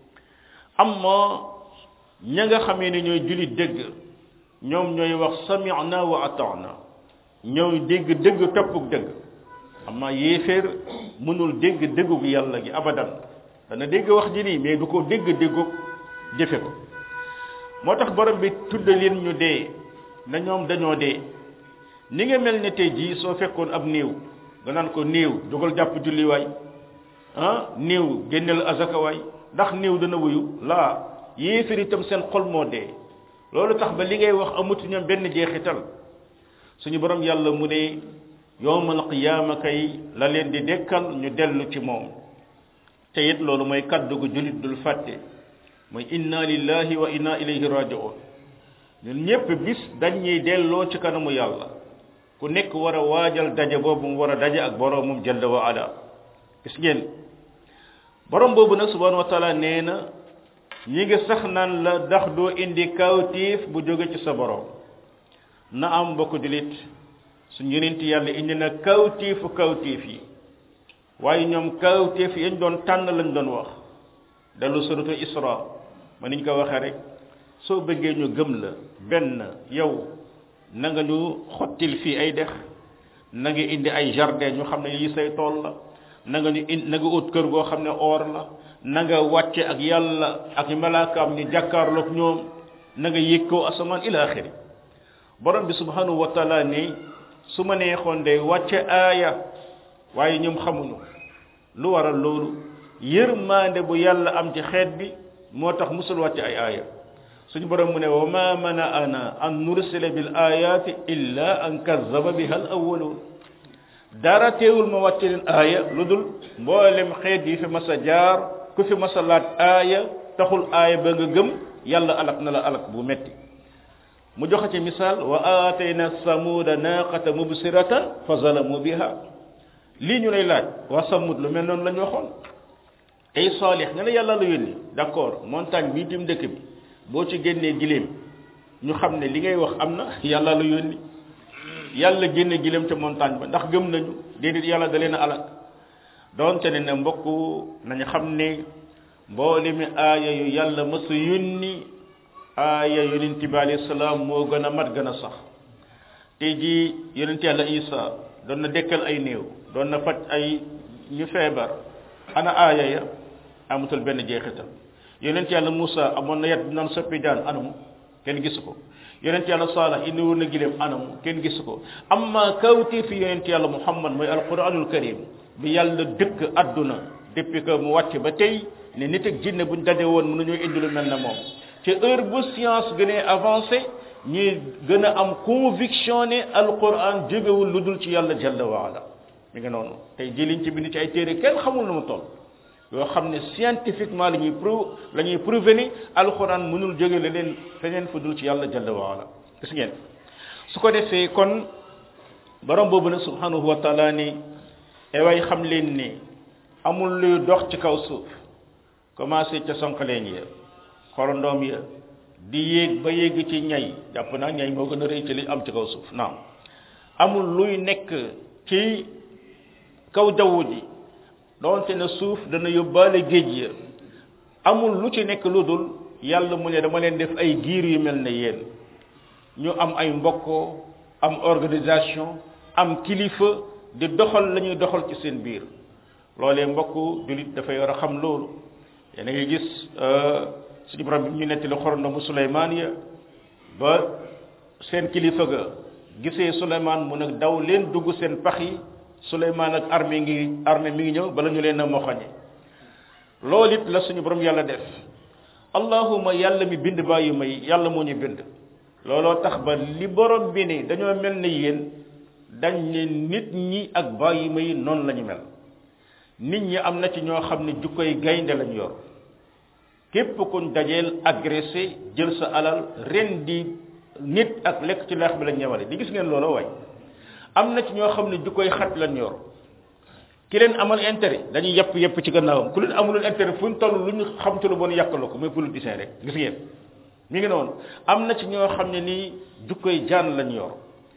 amma ña nga xamee ne ñooy julit dëgg ñoom ñooy wax sami'na wa ata'na ñooy dégg dëgg toppuk dëgg amma yéeféer mënul dégg dëggug yàlla gi abadan dana dégg wax ji nii mais du ko dégg déggug jëfe ko moo tax borom bi tudda leen ñu dee na ñoom dañoo dee ni nga mel ne tey jii soo fekkoon ab néew nga naan ko néew jógal jàpp julli waay ah néew génneel azaka waay ndax néew dana wuyu laa yéeféer itam seen xol moo dee loolu tax ba li ngay wax amut ñoom benn jeexital suñu borom yàlla mu ne yowmal qiyaama kay la leen di dekkal ñu dellu ci moom te it loolu mooy kaddu gu julit dul fàtte mooy inna lillahi wa inna ilayhi raji'un ñun ñépp bis dañuy delloo ci kanamu yàlla ku nekk war a waajal daje boobu mu war a daje ak boroomum jalla wa ala gis ngeen borom boobu nag subhanahu wa taala nee na ñi ngi sax naan la ndax doo indi kawtiif bu jóge ci sa borom na am mbokk julit suñ yonent yàlla indi na kawtiifu kawtiif yi waaye ñoom kawtiif yañ doon tànn lañ doon wax dellu suratu isra ma niñ ko waxee rek soo bëggee ñu gëm la benn yow na nga ñu xottil fii ay dex na nga indi ay jardin ñu xam ne lii say tool la na nga ñu indi na nga ut kër goo xam ne or la na nga wàcce ak yàlla ak malaakaam ñu jàkkaarloog ñoom na nga yëg koo asamaan ila axiri borom bi subhanahu wa taala ni su ma neexoon de wàcce aaya waaye ñoom xamuñu lu waral loolu yërmande bu yàlla am ci xeet bi moo tax musul wàcce ay aaya suñu borom mu ne wa ma mana'ana an nursila bil ayati illa an kazzaba biha al awwalun dara teewul ma wàcce leen aaya lu dul mboolem xeet yi fi mas a jaar ku fi mas a laat aaya taxul aaya ba nga gëm yàlla alak na la alak bu metti mu joxe ci misaal wa aatayna samuda naqata mubsiratan fa zalamu biha lii ñu lay laaj waa samud lu mel noonu la ñu waxoon ay saalix nga ne yàlla la yónni d'accord montagne bii tim dëkk bi boo ci génnee giléem ñu xam ne li ngay wax am na yàlla la yónni yàlla génne giléem ca montagne ba ndax gëm nañu déedéet yàlla da leen a alak doonte ne ne mbokk nañu xam ne mboolemi aaya yu yàlla mësa yónni aaya yonent bi alayhi salaam moo gën a mat gën a sax tey jii yonent yàlla isa doon na dekkal ay néew doon na faj ay ñu feebar ana aaya ya amatul benn jeexital yonent yàlla Moussa amoon na yat bi naan soppi jaan anamu kenn gisu ko yonent yàlla Salih indi woon na gileem anamu kenn gisu ko amma kawti fi yonent yàlla Muhammad mooy alquranul karim bi yàlla dëkk adduna depuis que mu wàcc ba tey ne nit ak jinne buñ daje woon mënuñoo indi lu mel na moom ci heure bu science gënee avancé ñuy gën a am conviction ne alquran jógewul lu dul ci yàlla jalla waala mi ngi noonu tey jëliñ ci bind ci ay téere kenn xamul nu mu toll yoo xam ne scientifiquement la ñuy prou la ñuy prouver ni alquran mënul jóge leneen feneen fu dul ci yàlla jalla waala gis ngeen su ko defee kon borom boobu nag subhanahu wa taala ni ewaay xam leen ni amul luy dox ci kaw suuf commencé ca sonqaleen ya xorondoom ya di yéeg ba yéeg ci ñay jàpp naa ñay moo gën a rëy ci li am ci kaw suuf naam amul luy nekk ci kaw jaww ji doonte ne suuf dana yóbbaale géej ya amul lu ci nekk lu dul yàlla mu ne dama leen def ay giir yu mel ne yéen ñu am ay mbokkoo am organisation am kilifa di doxal la ñuy doxal ci seen biir loolee mbokk julit dafay war a xam loolu yéen a ngi gis suñu borom bi ñu nettali xorondomu Suleymaan ya ba seen kilifa ga gisee Suleymaan mu nag daw leen dugg seen pax yi Suleymaan ak armée ngi armée mi ngi ñëw bala ñu leen a moxoñe loolu it la suñu borom yàlla def allahuma yàlla mi bind bàyyi may yàlla moo ñu bind looloo tax ba li borom bi ni dañoo mel ne yéen dañ ne nit ñi ak bàyyi may noonu la ñu mel nit ñi am na ci ñoo xam ne jukkoy gaynde lañ yor képp kuñ dajeel agressé jël sa alal ren di nit ak lekk ci leex bi lañ ñëwale di gis ngeen loola waay am na ci ñoo xam ne jukkoy xat lañ yor ki leen amal intérêt dañuy yepp yepp ci gannaawam ku leen amulul intérêt fu ñu toll lu ñu xam ci lu bon yàqaloo ko mooy politicien rek gis ngeen mi ngi noonu am na ci ñoo xam ne nii jukkoy jaan lañ yor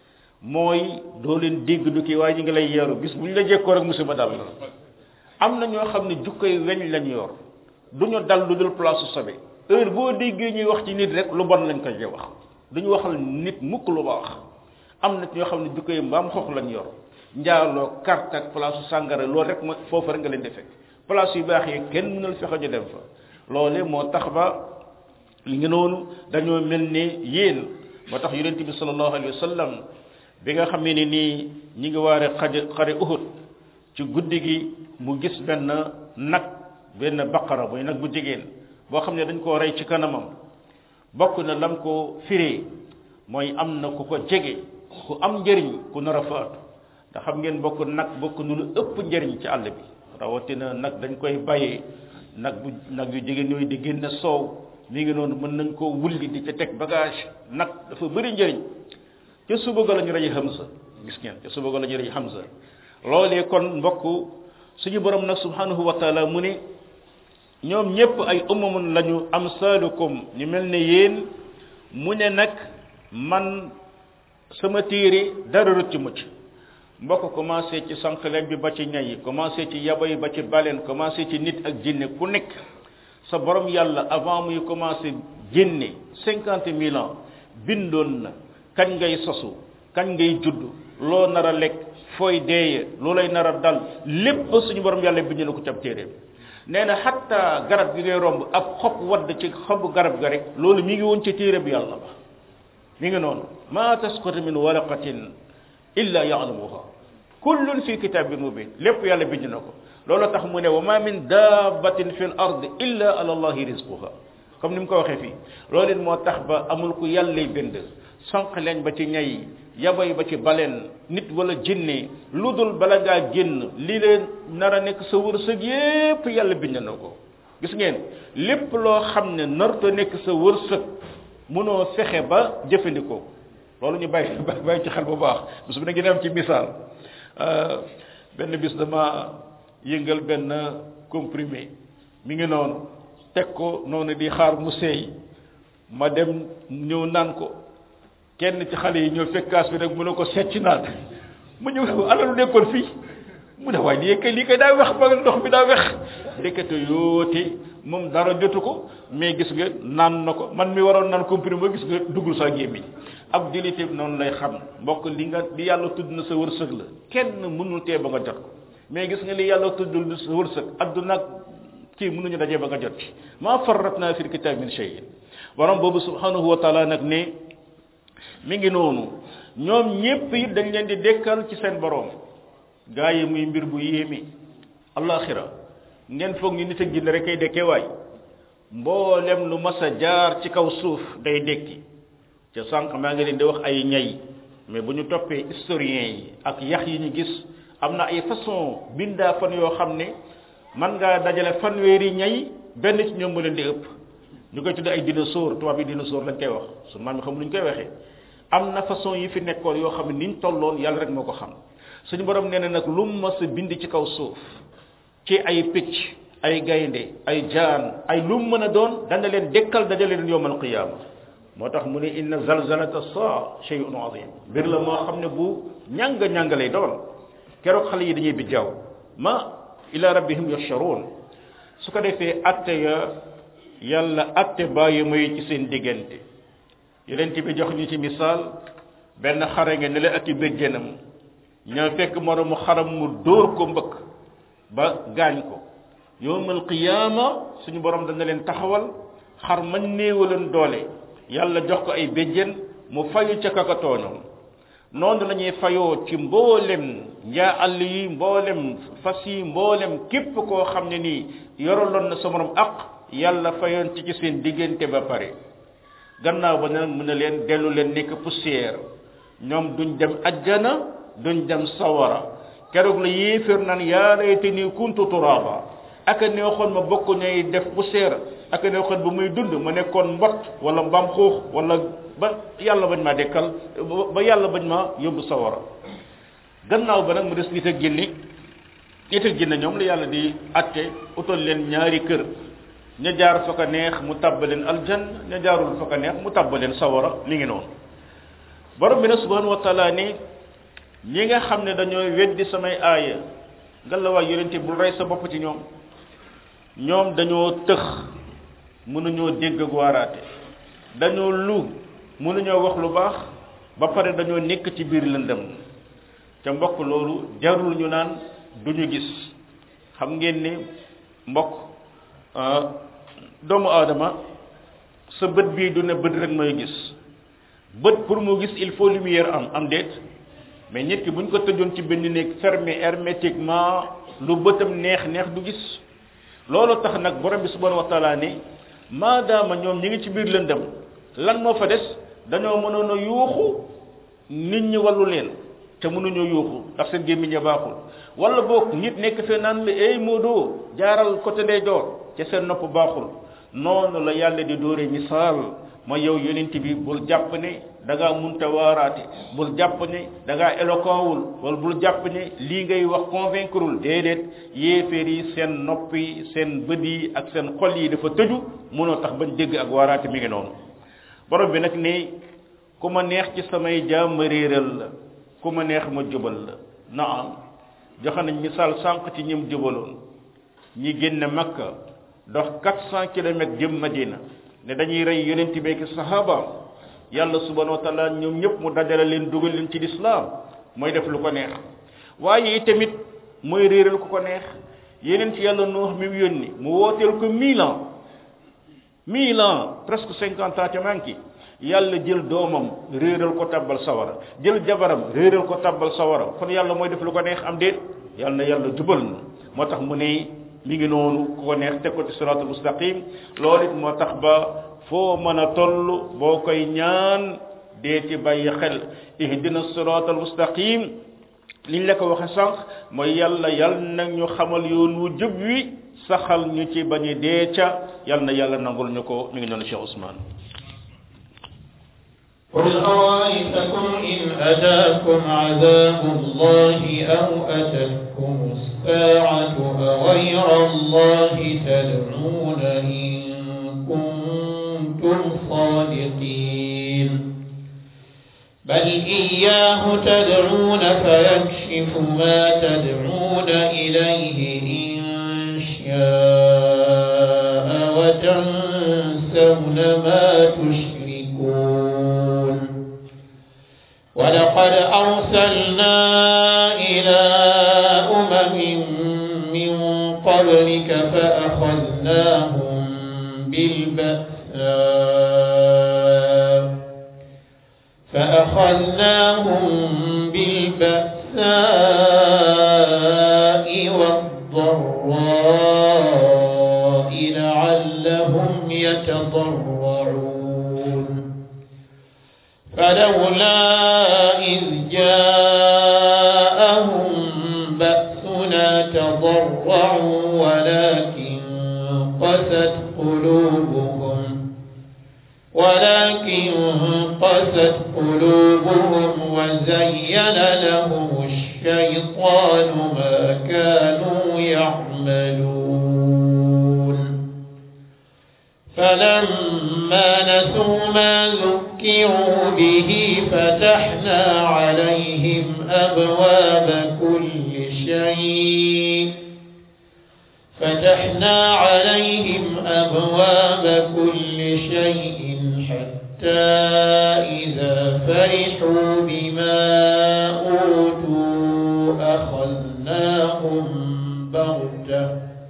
mooy doo leen dégg du kii waaye ñu ngi lay yeeru bis bu ñu la jekkoo rek musiba dal la am na ñoo xam ne jukkoy weñ lañ yor du ñu dal lu dul place su sobe heure boo déggee ñuy wax ci nit rek lu bon lañ koy wax duñu waxal nit mukk lu baax am na ñoo xam ne jukkoy mbaam xox lañ yor njaaloo carte ak place su sàngara loolu rek ma foofu rek nga leen di fekk place yu baax yi kenn mënul fexe ñu dem fa loole moo tax ba li ngi noonu dañoo mel ne yéen moo tax yonent bi sallallahu alayhi wa sallam bi nga xam ne nii ñi ngi waare xaje xare uhud ci guddi gi mu gis benn nag benn baqara muy nag bu jigéen boo xam ne dañ koo rey ci kanamam bokk na lam ko firee mooy am na ku ko jege ku am njëriñ ku nar a faatu ndax xam ngeen bokk nag bokk nu lu ëpp njëriñ ci àll bi rawatina nag dañ koy bàyyee nag bu nag yu jigéen yooyu di génne soow mi ngi noonu mën nañ koo wulli di ca teg bagage nag dafa bëri njëriñ ca suba ga la ñu rey Hamza gis ngeen ca suba ga la ñu rey Hamza loolee kon mbokk suñu borom nag subhanahu wa taala mu ne ñoom ñépp ay umamun lañu amsalukum ñu mel ne yéen mu ne nag man sama téere dara rëcc mucc mbokk commencé ci sànqaleem bi ba ci ñay yi commencé ci yaba yi ba ci baleen commencé ci nit ak jinne ku nekk sa borom yàlla avant muy commencé génne cinquante mille ans bindoon na kañ ngay sosu kañ ngay judd loo nar a lekk fooy deeye loo lay nar a dal lépp suñu borom yàlla bind na ko ci ab téeréem nee na xatta garab gi ngay romb ab xob wadd ci xobu garab ga rek loolu mi ngi woon ci téere bi yàlla ba mi ngi noonu ma tasqutu min waraqatin illa ya'lamuha kullun fi kitabin mubin lépp yàlla bind na ko loolu tax mu ne wa ma min dabbatin fi l ard illa ala allahi rizquha comme ni mu ko waxee fii loolu it moo tax ba amul ku yàllay bind sànq leen ba ci ñay yabay ba ci baleen nit wala jinne lu dul bala ngaa génn li leen nar a nekk sa wërsëg yépp yàlla bind na ko gis ngeen lépp loo xam ne narta nekk sa wërsëg mënoo fexe ba jëfandikoo loolu ñu bàyyi bàyyi ci xel bu baax bis bu ne ngi dem ci misaal benn bis dama yëngal benn comprimé mi ngi noonu teg ko noonu di xaar mu seey ma dem ñëw naan ko kenn ci xale yi ñëw fekkaas bi rek mu ne ko secc naan mu ñëw alalu nekkoon fii mu ne waaye lii kay lii kay daa wex ba ndox bi daa wex ndekete yoote moom dara jotu ko mais gis nga naan na ko man mi waroon naan comprimé ba gis nga duggul sa gémmiñ ab jullit noonu lay xam mbokk li nga li yàlla tudd na sa wërsëg la kenn mënul tee ba nga jot ko mais gis nga li yàlla tuddul sa wërsëg adduna ak kii mënuñu dajee ba nga jot ci maa farratna fil kitab min shay'in borom boobu subhanahu wa taala nag ne mi ngi noonu ñoom ñépp it dañ leen di dekkal ci seen borom gaa yi muy mbir bu yéemi alaxira ngeen foog ñu nit ak jinne rek kay dekkee waay mboolem lu mas a jaar ci kaw suuf day dekki ca sànq maa ngi leen di wax ay ñay mais bu ñu toppee historiens yi ak yax yi ñu gis am na ay façon bindaa fan yoo xam ne man ngaa dajale fanweeri ñay benn ci ñoom mu leen di ëpp ñu koy tudde ay dinosaure tubaab yi dinosaure lañ koy wax su maam yi xam lu ñu koy waxee am na façon yi fi nekkoon yoo xam ne niñ tolloon yàlla rek moo ko xam suñu borom nee na nag lu mu mas a bind ci kaw suuf ci ay picc ay gaynde ay jaan ay lu mu mën a doon dana leen dekkal dajale leen yowmal qiyaama moo tax mu ne inna zalzalata saa shay'un azim mbir la moo xam ne bu ñàng ñàng lay doon keroog xale yi dañuy bijjaaw ma ila rabbihim yasharuun su ko defee atte ya yàlla atte bàyyi muy ci seen diggante yeneen bi jox ñu ci misaal benn xare nga ne la ak i béjjénam ñoo fekk moromu xaram mu dóor ko mbëkk ba gaañ ko yowmal qiyaama suñu borom dana leen taxawal xar man néewaleen doole yàlla jox ko ay béjjén mu fayu ca kaka tooñoom noonu la ñuy fayoo ci mboolem njaa àll yi mboolem fas yi mboolem képp koo xam ne nii yoraloon na sa morom aq yàlla fayoon ci ci seen diggante ba pare gannaaw ba nag mu ne leen dellu leen nekk poussière ñoom duñ dem ajjana duñ dem sawara keroog la yéeféer naan yaa laytanii kuntu turaaba aka neexoon ma bokk ñay def poussière aka neexoon ba muy dund ma nekkoon mbott wala mbaam xuux wala ba yàlla bañ maa dekkal ba yàlla bañ ma yóbbu sawara gannaaw ba nag mu des nit ak jinni nit ak jinni ñoom la yàlla di atte utal leen ñaari kër ña jaar fa ko neex mu tabbaleen aljan ña jaarul fa ko neex mu tabbaleen sawara mi ngi noonu borom bi nag subhanahu wa taala ni ñi nga xam ne dañoo weddi samay aaya ngalawaay yonente bul rey sa bopp ci ñoom ñoom dañoo tëx mënuñoo dégg ak waaraate dañoo lu mënuñoo wax lu baax ba pare dañoo nekk ci biir lëndëm ca mbokk loolu jarul ñu naan duñu gis xam ngeen ni mbokk doomu aadama sa bët bii du ne bët rek mooy gis bët pour mu gis il faut lumière am am déet mais nit ki bu ñu ko tëjoon ci benn néeg fermé hermétiquement lu bëtam neex neex du gis loolu tax nag borom bi subhanahu wa taala ni maadaama ñoom ñi ngi ci biir lëndëm lan moo fa des dañoo mënoon a yuuxu nit ñi wallu leen te mënuñoo yuuxu ndax seen gémmiñ a baaxul wala boog nit nekk fee naan la ey Modou jaaral côté ndeyjoor ca seen nopp baaxul noonu la yàlla di dóore misaal mooy yow yonent bi bul jàpp ne da ngaa munta waaraate bul jàpp ne da ngaa éloquent wul wala bul jàpp ne lii ngay wax convaincreul déedéet yéeféer yi seen nopp yi seen bët yi ak seen xol yi dafa tëju mënoo tax bañ dégg ak waaraate mi ngi noonu borom bi nag ne ku ma neex ci samay jaam ma réeral la ku ma neex ma jubal la naam joxe nañ misaal sànq ci ñim jubaloon ñi génne makka dox 400 kilomètres jëm madina ne dañuy rey yonent bi ak sahabaam yàlla subhanahu wa taala ñoom ñëpp mu dajale leen dugal leen ci lislaam mooy def lu ko neex waaye tamit mooy réeral ku ko neex yeneen ci yàlla nuux mi mu yónni mu wooteel ko mille ans mille ans presque cinquante ans ca manki yàlla jël doomam réeral ko tabbal sawara jël jabaram réeral ko tabbal sawara kon yàlla mooy def lu ko neex am déet yàlla na yàlla jubal na moo tax mu ne mi ngi noonu ku ko neex teg ko ci siratul mustaqim loolu it moo tax ba foo mën a toll boo koy ñaan dee ci bàyyi xel ihdina siratal mustaqim liñ la ko waxe sànq mooy yàlla yàlla nag ñu xamal yoon wu jub wi saxal ñu ci bañu dee ca yàlla na yàlla nangul ñu ko mi ngi noonu Cheikh Ousmane قل أرأيتكم إن أتاكم عذاب الله أو أتتكم الساعة أغير الله تدعون إن كنتم صادقين بل إياه تدعون فيكشف ما تدعون إليه إن شاء وتنسون ما تشركون ولقد أرسلنا إلى أمم من قبلك فأخذناهم بالبأساء فأخذناهم بالبأساء والضراء لعلهم يتضرعون فلولا إذ جاءهم بأسنا تضرعوا ولكن قست قلوبهم ولكن قست قلوبهم وزين لهم الشيطان ما كانوا يعملون فلما نسوا ما ذكروا به فتحنا عليهم أبواب كل شيء فتحنا عليهم أبواب كل شيء حتى إذا فرحوا بما أوتوا أخذناهم بغتة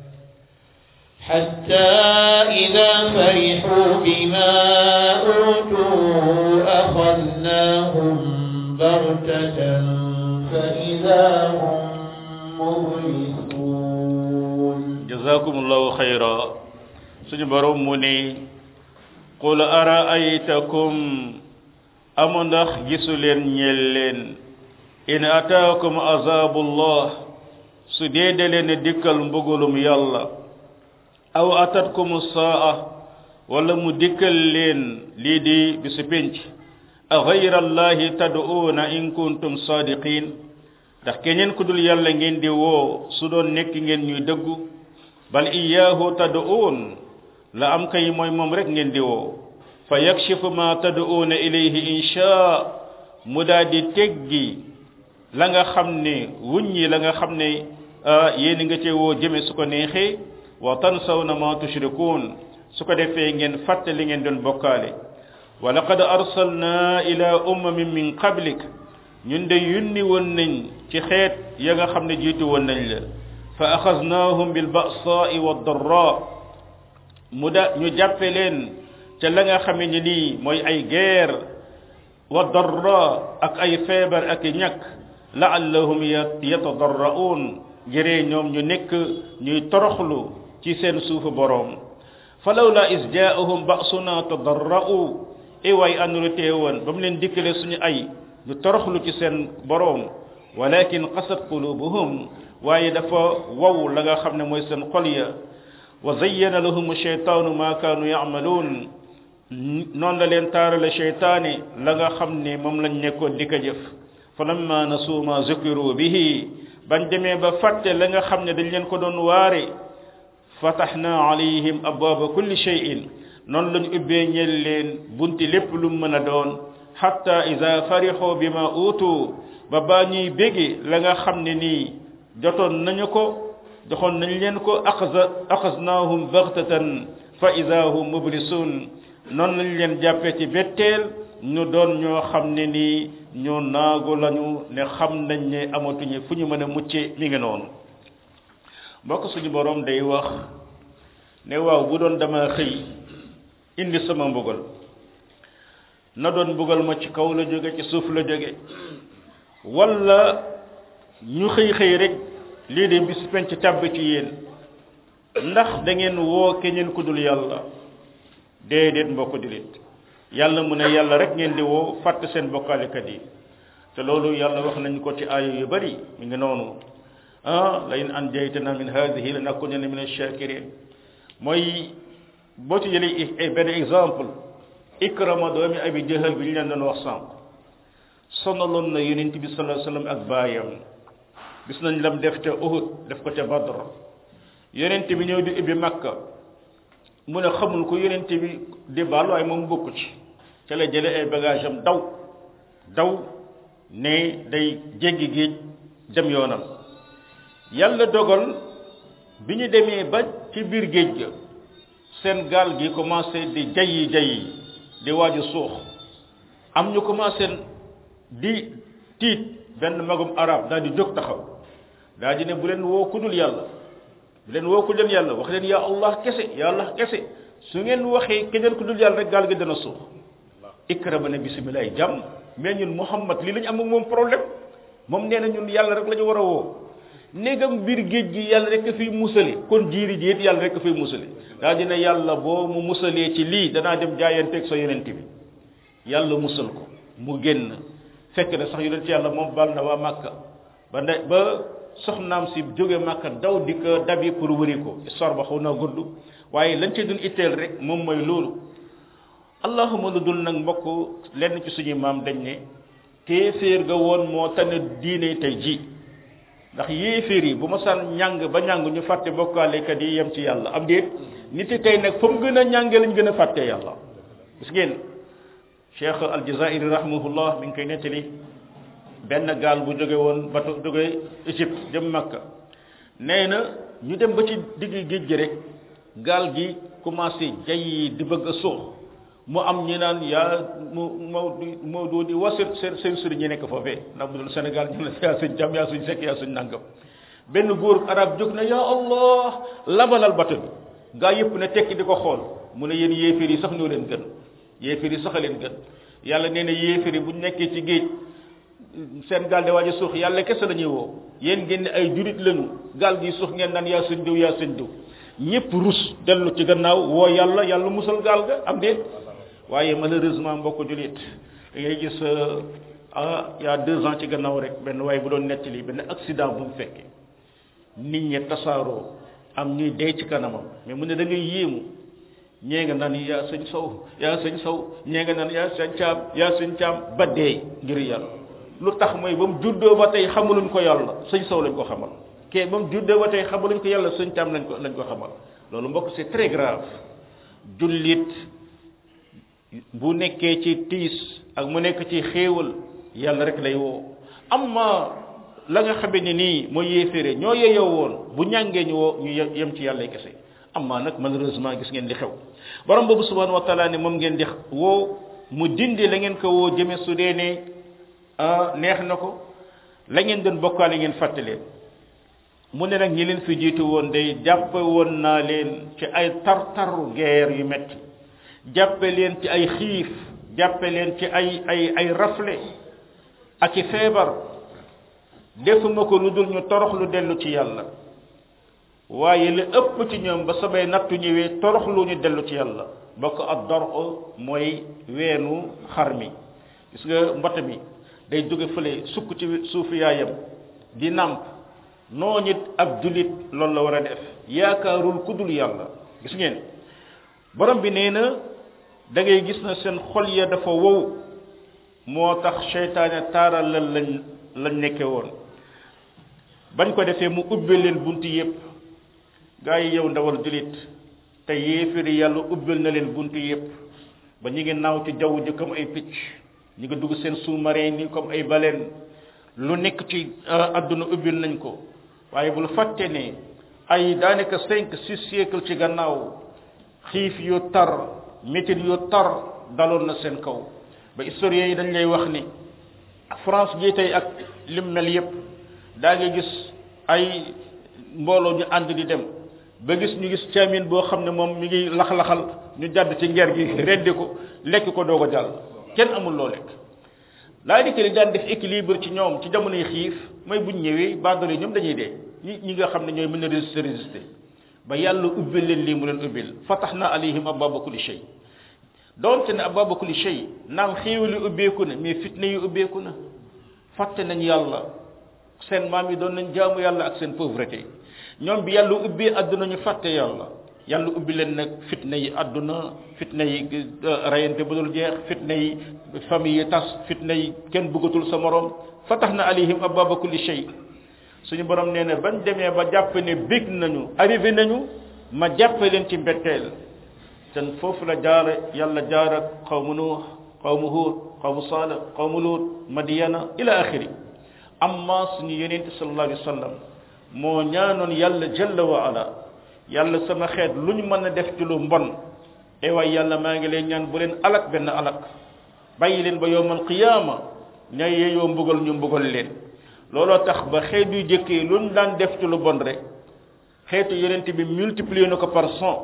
حتى إذا فرحوا بما أوتوا أخذناهم بغتة فإذا هم مبلسون jazakumullahu khayra suñu borom mu ne qul araaytakum amu ndax gisu leen ñeel leen in ataakum azabullah su dee da leen dikkal mbugulum yàlla aw atatkum saa wala mu dikkal leen lii di bisu pénc a gayra allahi tad'uuna in kuntum sadiqin ndax keneen ku dul yàlla ngeen di woo su doon nekk ngeen ñuy dëggu bal iyaahu tad'uun la am kay mooy moom rek ngeen di woo fa yakshifu ma tad'uuna ilayhi insha mu daa di teggi la nga xam ne wuññi la nga xam ne yéen nga cee woo jëme su ko neexee wa tansawna ma tushrikuun su ko defee ngeen fàtte li ngeen doon bokkaale wa laqad arsalna ila ummamin min qablik ñun de yunni woon nañ ci xeet ya nga xam ne jiitu woon nañ la fa axaznahum bil ba'sa'i wad darra mu da ñu jàppe leen ca la nga xam ne nii mooy ay guerre wa darra ak ay feebar ak ñàkk la'allahum yatadarra'un jëree ñoom ñu nekk ñuy toroxlu ci seen suufu boroom falawla is jaa'ahum ba'suna tadarra'u e way anuru teewoon ba mu leen dikkale suñu ay ñu toroxlu ci seen boroom walakin qasat qulubuhum waaye dafa wow la nga xam ne mooy seen xol ya wa zayyana lahum sheytaanu ma kaanu yamaluun noonu la leen taarale sheytaani la nga xam ne moom lañ nekkoon di ko jëf fa lamma nasuu ma zukiru bihi bañ demee ba fàtte la nga xam ne dañ leen ko doon waare fataxna alayhim abwaaba kulli cheyin noonu lañ ubbee ñel leen bunti lépp lu mën a doon xatta ida farixoo bi ma uutu ba baa ñuy bége la nga xam ne nii jotoon nañu ko joxoon nañ leen ko axza axaznaahum baxtatan fa ida hum mublisun noonu lañ leen jàppee ci betteel ñu doon ñoo xam ne nii ñoo naagu lañu ne xam nañ ne amatuñu fu ñu mën a mucce mi ngi noonu mbokk suñu borom day wax ne waaw bu doon dama xëy indi sama mbugal na doon mbugal ma ci kaw la jóge ci suuf la jóge wala ñu xëy xëy rek lii de bis penc tàbb ci yéen ndax da ngeen woo keneen ku dul yàlla déedéet mbokk dilit yàlla mu ne yàlla rek ngeen di woo fàtte seen bokkaalekat yi te loolu yàlla wax nañ ko ci aaya yu bari mi ngi noonu ah la in anjaytana min hadihi la nakunanna min ash-shakirin mooy boo ci jëlee benn exemple ikrama doomi abi jahal bi ñu leen doon wax sànq sonaloon na yonent bi sallallahu alayhi wasallam ak baayam gis nañ lam def ca uhud def ko ca badr yonent bi ñëw di ubbi makka mu ne xamul ko yonent bi di baal waaye moom bokku ci ca la jële ay bagage am daw daw ne day jéggi géej dem yoonam yàlla dogal bi ñu demee ba ci biir géej ga seen gaal gi commencé di jayyi jayyi di waaju suux am ñu commencé di tiit benn magum arab daal di jóg taxaw daal di ne bu leen woo ku dul yàlla bu leen woo ku dul yàlla wax leen ya allah kese ya allah kese su ngeen waxee keneen ku dul yàlla rek gaal gi dana suux ikrama ne bisimilah jàmm mais ñun muhammad lii lañu am ak moom problème moom nee na ñun yàlla rek la ñu war a woo néegam biir géej gi yàlla rek a fiy musale kon jiiri ji it yàlla rek a fiy musale daa dina yàlla boo mu musalee ci lii danaa dem jaayanteeg sa yonent bi yàlla musal ko mu génn fekk na sax yonent yàlla moom bal na waa màkka ba ne ba soxnaam si jóge màkka daw di ko dabi pour wëri ko histoire ba xaw naa gudd waaye lañ ci dun itteel rek moom mooy loolu allahuma lu dul nag mbokk lenn ci suñuy maam dañ ne kéeféer ga woon moo tane diine tey ji ndax yéeféer yi bu ma saan ñàng ba ñàng ñu fàtte bokkaalekat yi yem ci yàlla am déet nit yi tey nag fa mu gën a ñàngee lañ gën a fàtte yàlla gis ngeen cheikh aljazairi rahimahullah mi ngi koy nettali benn gaal bu jóge woon bato jóge Égypte jëm Makka nee na ñu dem ba ci digg géej gi rek gaal gi commencé jay di bëgg a suux mu am ñi naan yaa mu moo moo doo di was seen seen sëriñ ñi nekk foofee ndax bu dul Sénégal ñu ne yaa suñ jàmm yaa suñ sekk yaa suñ nangam benn góor arab jóg na ya allah labalal bato bi gaa yëpp ne tekki di ko xool mu ne yéen yéeféer yi sax ñoo leen gën yéeféer yi sax a leen gën yàlla nee na yéeféer yi bu ñu nekkee ci géej seen gaal de waaj a suux yàlla kese la ñuy woo yéen ngeen ne ay jurit lañu gaal gi suux ngeen naan yaa suñ diw yaa suñ diw ñëpp rus dellu ci gannaaw woo yàlla yàlla musal gaal ga am déet waaye malheureusement mbokk julit da ngay gis ah y a deux ans ci gannaaw rek benn waaye bu doon nettali benn accident bu mu fekkee nit ñi tasaaroo am ñuy dee ci kanamam mais mu ne da ngay yéemu ñee nga naan yaa sëñ saw yaa sëñ saw ñee nga naan yaa sëñ caam yaa sëñ caam ba dee ngir yàlla lu tax mooy ba mu juddoo ba tey xamaluñ ko yàlla sëñ saw lañ ko xamal kee ba mu juddoo ba tey xamaluñ ko yàlla sëñ caam lañ ko lañ ko xamal loolu mbokk c'est très grave jullit bu nekkee ci tiis ak mu nekk ci xéewal yàlla rek lay woo amma la nga xamee ne nii mooy yéeféere ñoo yeyoo woon bu ñàngee ñu woo ñu yem ci yàlla kese amma nag malheureusement gis ngeen di xew borom boobu subhanahu wa taala ne moom ngeen di woo mu dindi la ngeen ko woo jëme su dee ne neex na ko la ngeen doon bokkaale ngeen fàtte leen mu ne nag ñi leen fi jiitu woon day jàppe woon naa leen ci ay tar-taru guerre yu metti jàppe leen ci ay xiif jàppe leen ci ay ay ay rafle ak i feebar defuma ko lu dul ñu torox lu dellu ci yàlla waaye li ëpp ci ñoom ba samay nattu ñëwee torox lu ñu dellu ci yàlla bokk ak dor mooy weenu xar mi gis nga mbott mi day jóge fële sukk ci suufu yaayam di nàmp noo nit ab julit loolu la war a def yaakaarul ku dul yàlla gis ngeen borom bi nee na da ngay gis na seen xol ya dafa wow moo tax seytaane taaral la lañ lañ nekke woon bañ ko defee mu ubbe leen bunt yépp gaa yi yow ndawal julit te yéefiri yàlla ubbel na leen bunt yépp ba ñu ngi naaw ci jaww ji comme ay picc ñu ngi dugg seen sous-marin ni comme ay baleine lu nekk ci àdduna ubbil nañ ko waaye bul fàtte ne ay daanaka cinq six siècle ci gannaaw xiif yu tar métit yu tar daloon na seen kaw ba historiens yi dañ lay wax ni France gi tey ak lim mel yépp daa nga gis ay mbooloo ñu ànd di dem ba gis ñu gis caamin boo xam ne moom mi ngi lax-laxal ñu jàdd ci nger gi reddi ko lekk ko doog a jàll kenn amul loo lekk laa di li daan def équilibre ci ñoom ci jamonoy xiif mooy buñ ñëwee baadole ñoom dañuy dee ñi ñi nga xam ne ñooy mën a résister résister ba yàlla ubbil leen lii mu leen ubbil fataxna alayhim ababa kulli shay doonte ne ababa kulli shay naam xéewali ubbeeku na mais fitna yi ubbeeku na fàtte nañ yàlla seen maam yi doon nañ jaamu yàlla ak seen pauvreté ñoom bi yàlla ubbee àdduna ñu fàtte yàlla yàlla ubbi leen nag fitna yi àdduna fitna yi rayante bu dul jeex fitna yi famille yi tas fitna yi kenn bëggatul sa morom fatax na alayhim ababa kulli shay suñu borom nee na bañ demee ba jàpp ne bég nañu arrivé nañu ma jàppe leen ci mbetteel ten foofu la jaara yàlla jaar ak xawmu nuux xawmu huud xawmu saalih xawmu luut madiyana ila axiri amma suñu yenente sallallahu alayhi wa sallam moo ñaanoon yàlla jalla wa ala yàlla sama xeet lu ñu mën a def ci lu mbon e waay yàlla maa ngi leen ñaan bu leen alak benn alak bàyyi leen ba yowmal qiyaama ña yeeyoo mbugal ñu mbugal leen looloo tax ba xeet yu jëkkee lu ñu daan def ci lu bon rek xeetu yonent bi multiplier na ko par cent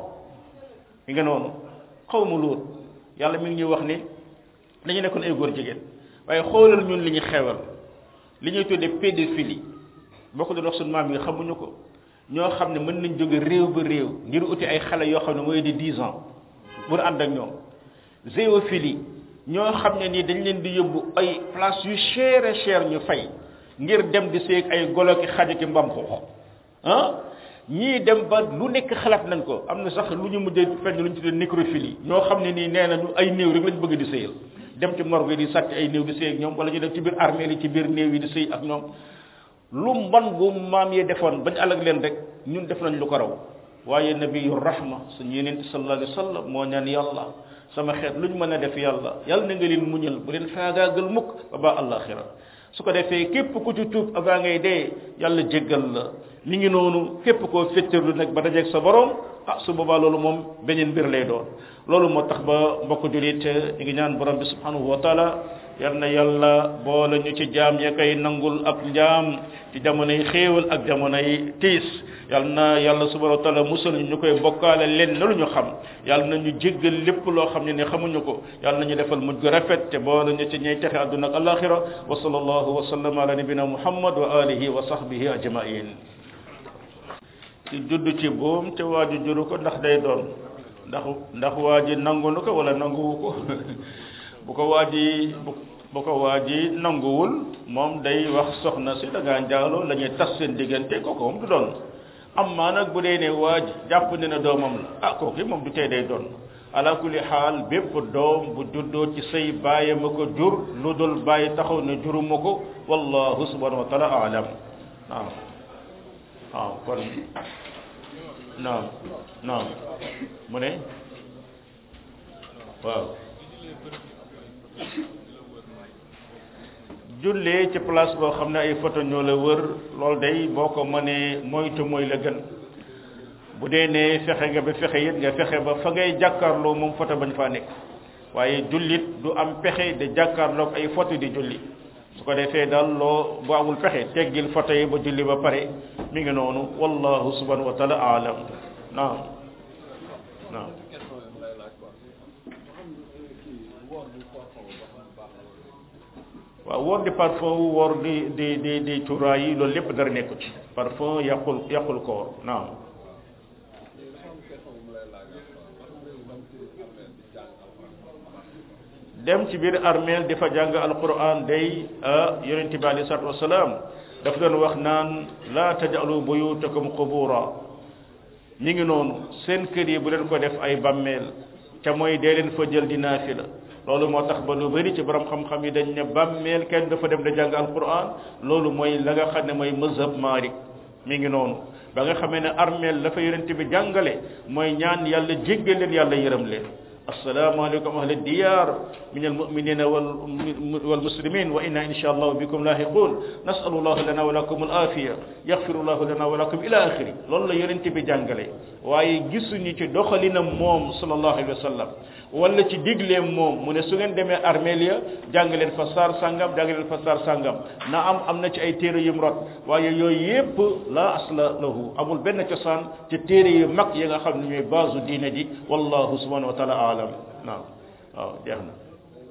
mi nga noonu xaw ma lool yàlla mi ngi ñuy wax ni dañu nekkoon ay góor jigéen waaye xoolal ñun li ñu xewal li ñuy tuddee pédophilie boo ko doon wax suñu maam yi xamuñu ko ñoo xam ne mën nañ jóge réew ba réew ngir uti ay xale yoo xam ne mooy di dix ans pour ànd ak ñoom zoophilie ñoo xam ne nii dañ leen di yóbbu ay place yu cher et cher ñu fay ngir dem di seeg ay golo ki xaj ki mbam xoox ah ñii dem ba lu nekk xalaat nañ ko am na sax lu ñu mujjee fenn lu ñu tuddee nécrophilie ñoo xam ne nii nee nañu ay néew rek lañ bëgg di sëyal dem ci morgue di sàcc ay néew di sëy ak ñoom wala ñu dem ci biir armée yi ci biir néew yi di sëy ak ñoom lu mbon gu maam yi defoon bañ alag leen rek ñun def nañ lu ko raw waaye nabiyu rahma suñu yeneen sallallahu alayhi wa sallam moo ñaan yàlla sama xeet luñ mën a def yàlla yàlla na nga leen muñal bu leen faagaagal mukk ba ba àllaxira su ko defee képp ku ci tuub avant ngay dee yàlla jéggal la mi ngi noonu képp koo féttarlu nag ba dajeeg sa borom ah su boobaa loolu moom beneen mbir lay doon loolu moo tax ba mbokk julit ñu ngi ñaan borom bi subhanahu wa taala yal na yàlla boole ñu ci jaam ya koy nangul ak njaam ci jamonoy xéewal ak jamonoy tiis yal na yàlla subhanahu wa taala musal ñu koy bokkaale leen na lu ñu xam yal na ñu jéggal lépp loo xam ne ne xamuñu ko yal na ñu defal mujj gu rafet te boole ñu ci ñey texe àdduna ak alaxira wa sallallahu wa sallam ala nabina muhammad wa alihi wa sahbihi ajmain ci judd ci boom te waa ji juru ko ndax day doon ndax ndax waa ji nangu na ko wala nanguwu ko bu ko waa ji bu ko waa ji nanguwul moom day wax soxna si da ngaa njaaloo la ñuy tas seen diggante kooku moom du doon am maa nag bu dee ne waa ji jàpp ne ne doomam la ah kooku moom du tey day doon ala kulli xaal bépp doom bu juddoo ci say bàyyi ma ko jur lu dul bàyyi taxaw ne juruma ko wallahu subhanahu wa taala alam waaw waaw kon naam naam mu ne waaw jullee ci place boo xam ne ay photo ñoo la wër loolu day boo ko mënee moytu mooy la gën bu dee ne fexe nga ba fexe it nga fexe ba fa ngay jàkkaarloo moom photo bañ faa nekk waaye jullit du am pexe de jàkkaarloog ay photo di julli su ko defee daal loo bu amul pexe teggil photo yi ba julli ba pare mi ngi noonu wallahu subhanahu wa taala alam naam naam waaw woor di parfum woor di di di di cuuraay yi loolu lépp dara nekku ci parfum yàqul yàqul koor naam dem ci biir armeel di fa jàng alquran day yonente bi alei salatu wasalaam daf doon wax naan la tajalu buyutakum qubura mi ngi noonu seen kër yi bu leen ko def ay bammeel te mooy dee leen fa jël di naafila loolu moo tax ba lu bëri ci borom xam-xam yi dañ ne bammeel kenn dafa dem da jàng alquran loolu mooy la nga xam ne mooy mazhab Malik mi ngi noonu ba nga xamee ne armeel la fa yonente bi jàngale mooy ñaan yàlla jéggal leen yàlla yërëm leen السلام عليكم أهل الديار من المؤمنين والمسلمين وإنا إن شاء الله بكم لاحقون نسأل الله لنا ولكم العافية يغفر الله لنا ولكم إلى آخره loolu la yonent bi jàngale waaye gisuñu ci doxalinam moom sallallahu alayhi wa sallam wala ci digleem moom mu ne su ngeen demee armeel ya jàng leen fa saar sàngam jàng leen fa saar sàngam na am am na ci ay téere yum rot waaye yooyu yépp la asla lahu amul benn cosaan ci téere yu mag yi nga xam ne ñooy baasu diine ji wallahu subhanahu wa taala alam naam waaw jeex na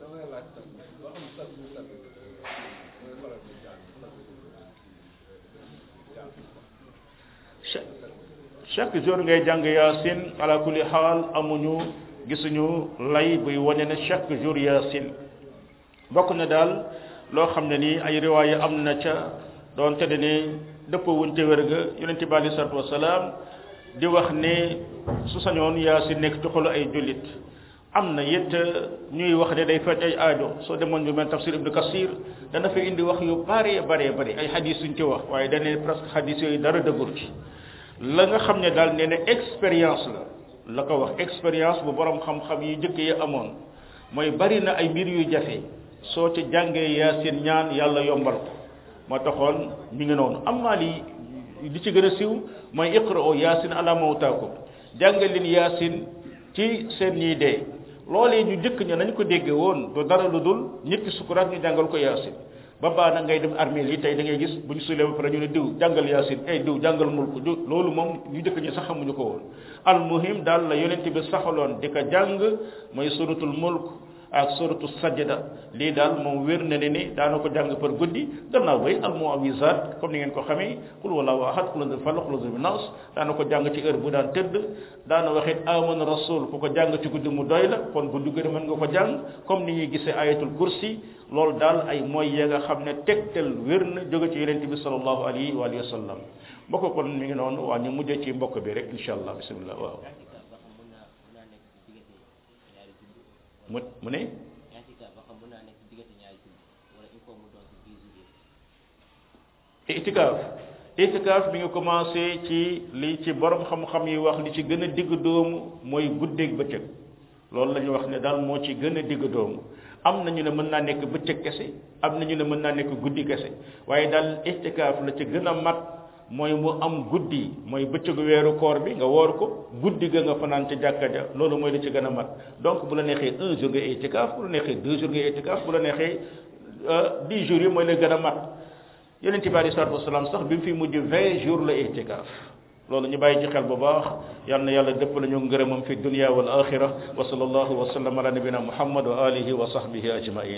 chaque jour ngay jàng yaasin ala kulli xaal amuñu gisuñu lay buy wane ne chaque jour yaasin bokk na daal loo xam ne nii ay riwaaya am na ca doon te ne dëppoo wuñ te wér ga yonente bi alei salatu wasalaam di wax ne su sañoon yaasin nekk ci xolu ay jullit am na it ñuy wax ne day faj ay aajo soo demoon ñu mel tafsir ibnu kasir dana fa indi wax yu bare bare bare ay xadis suñ ci wax waaye dane presque xadis yooyu dara dëggur ci la nga xam ne daal nee na expérience la la ko wax expérience bu borom xam-xam yi jëkk yi amoon mooy bari na ay mbir yu jafe soo ci jàngee yaasin ñaan yàlla yombal ko moo taxoon mi ngi noonu amma li li ci gën a siiw mooy iqra'u yaasin ala mawtaakum jàngal leen yaasin ci seen ñiy dee loolee ñu jëkk ña nañ ko dégge woon du dara lu dul nit ki sukuraat ñu jàngal ko yaasin ba baa na ngay dem armée yi tey da ngay gis bu ñu suulee ba pare ñu ne diw jàngal yaasin ay diw jàngal mulk diw loolu moom ñu jëkk ñi sax xamuñu ko woon al muhim daal la yonent bi saxaloon di ko jàng mooy suratul mulk ak suratu sajda lii daal moom wér na ne ni daana ko jàng par guddi gannaaw bay al muawisat comme ni ngeen ko xamee qul wallahu ahad qul huwallahu falaq qul huwallahu nas daana ko jàng ci heure bu daan tëdd daana waxit amana rasul ku ko jàng ci guddi mu doy la kon guddi gën mën nga ko jàng comme ni ñuy gisee ayatul kursi loolu daal ay mooy ya nga xam ne tegtal wér na jóge ci yonente bi sallallahu alayhi wa alihi wa sallam mbokk kon mi ngi noonu waa ñu mujjee ci mbokk bi rek insha allah bismillah waaw mu mu ne itikaaf itikaaf bi nga commencé ci li ci borom xam-xam yi wax li ci gën a digg doomu mooy guddeeg bëccëg loolu la ñu wax ne daal moo ci gën a digg doomu am na ñu ne mën naa nekk bëccëg kese am na ñu ne mën naa nekk guddi kese waaye daal itikaaf la ci gën a mat mooy mu am guddi mooy bëccëgu weeru koor bi nga woor ko guddi ga nga fanaan ca jàkka ja loolu mooy li ci gën a mat donc bu la neexee un jour nga itikaaf bu la neexee deux jours nga itikaaf bu la neexee dix jours yi mooy la gën a mat yonent bi alei salatu wasalaam sax bi mu fi mujj vingt jours la itikaaf loolu ñu bàyyi ci xel bu baax yal na yàlla dëpp la ñu ngërëmam fi dunia wal axira wa sallallahu wa sallam ala nabina muhammad wa alihi wa sahbihi ajmain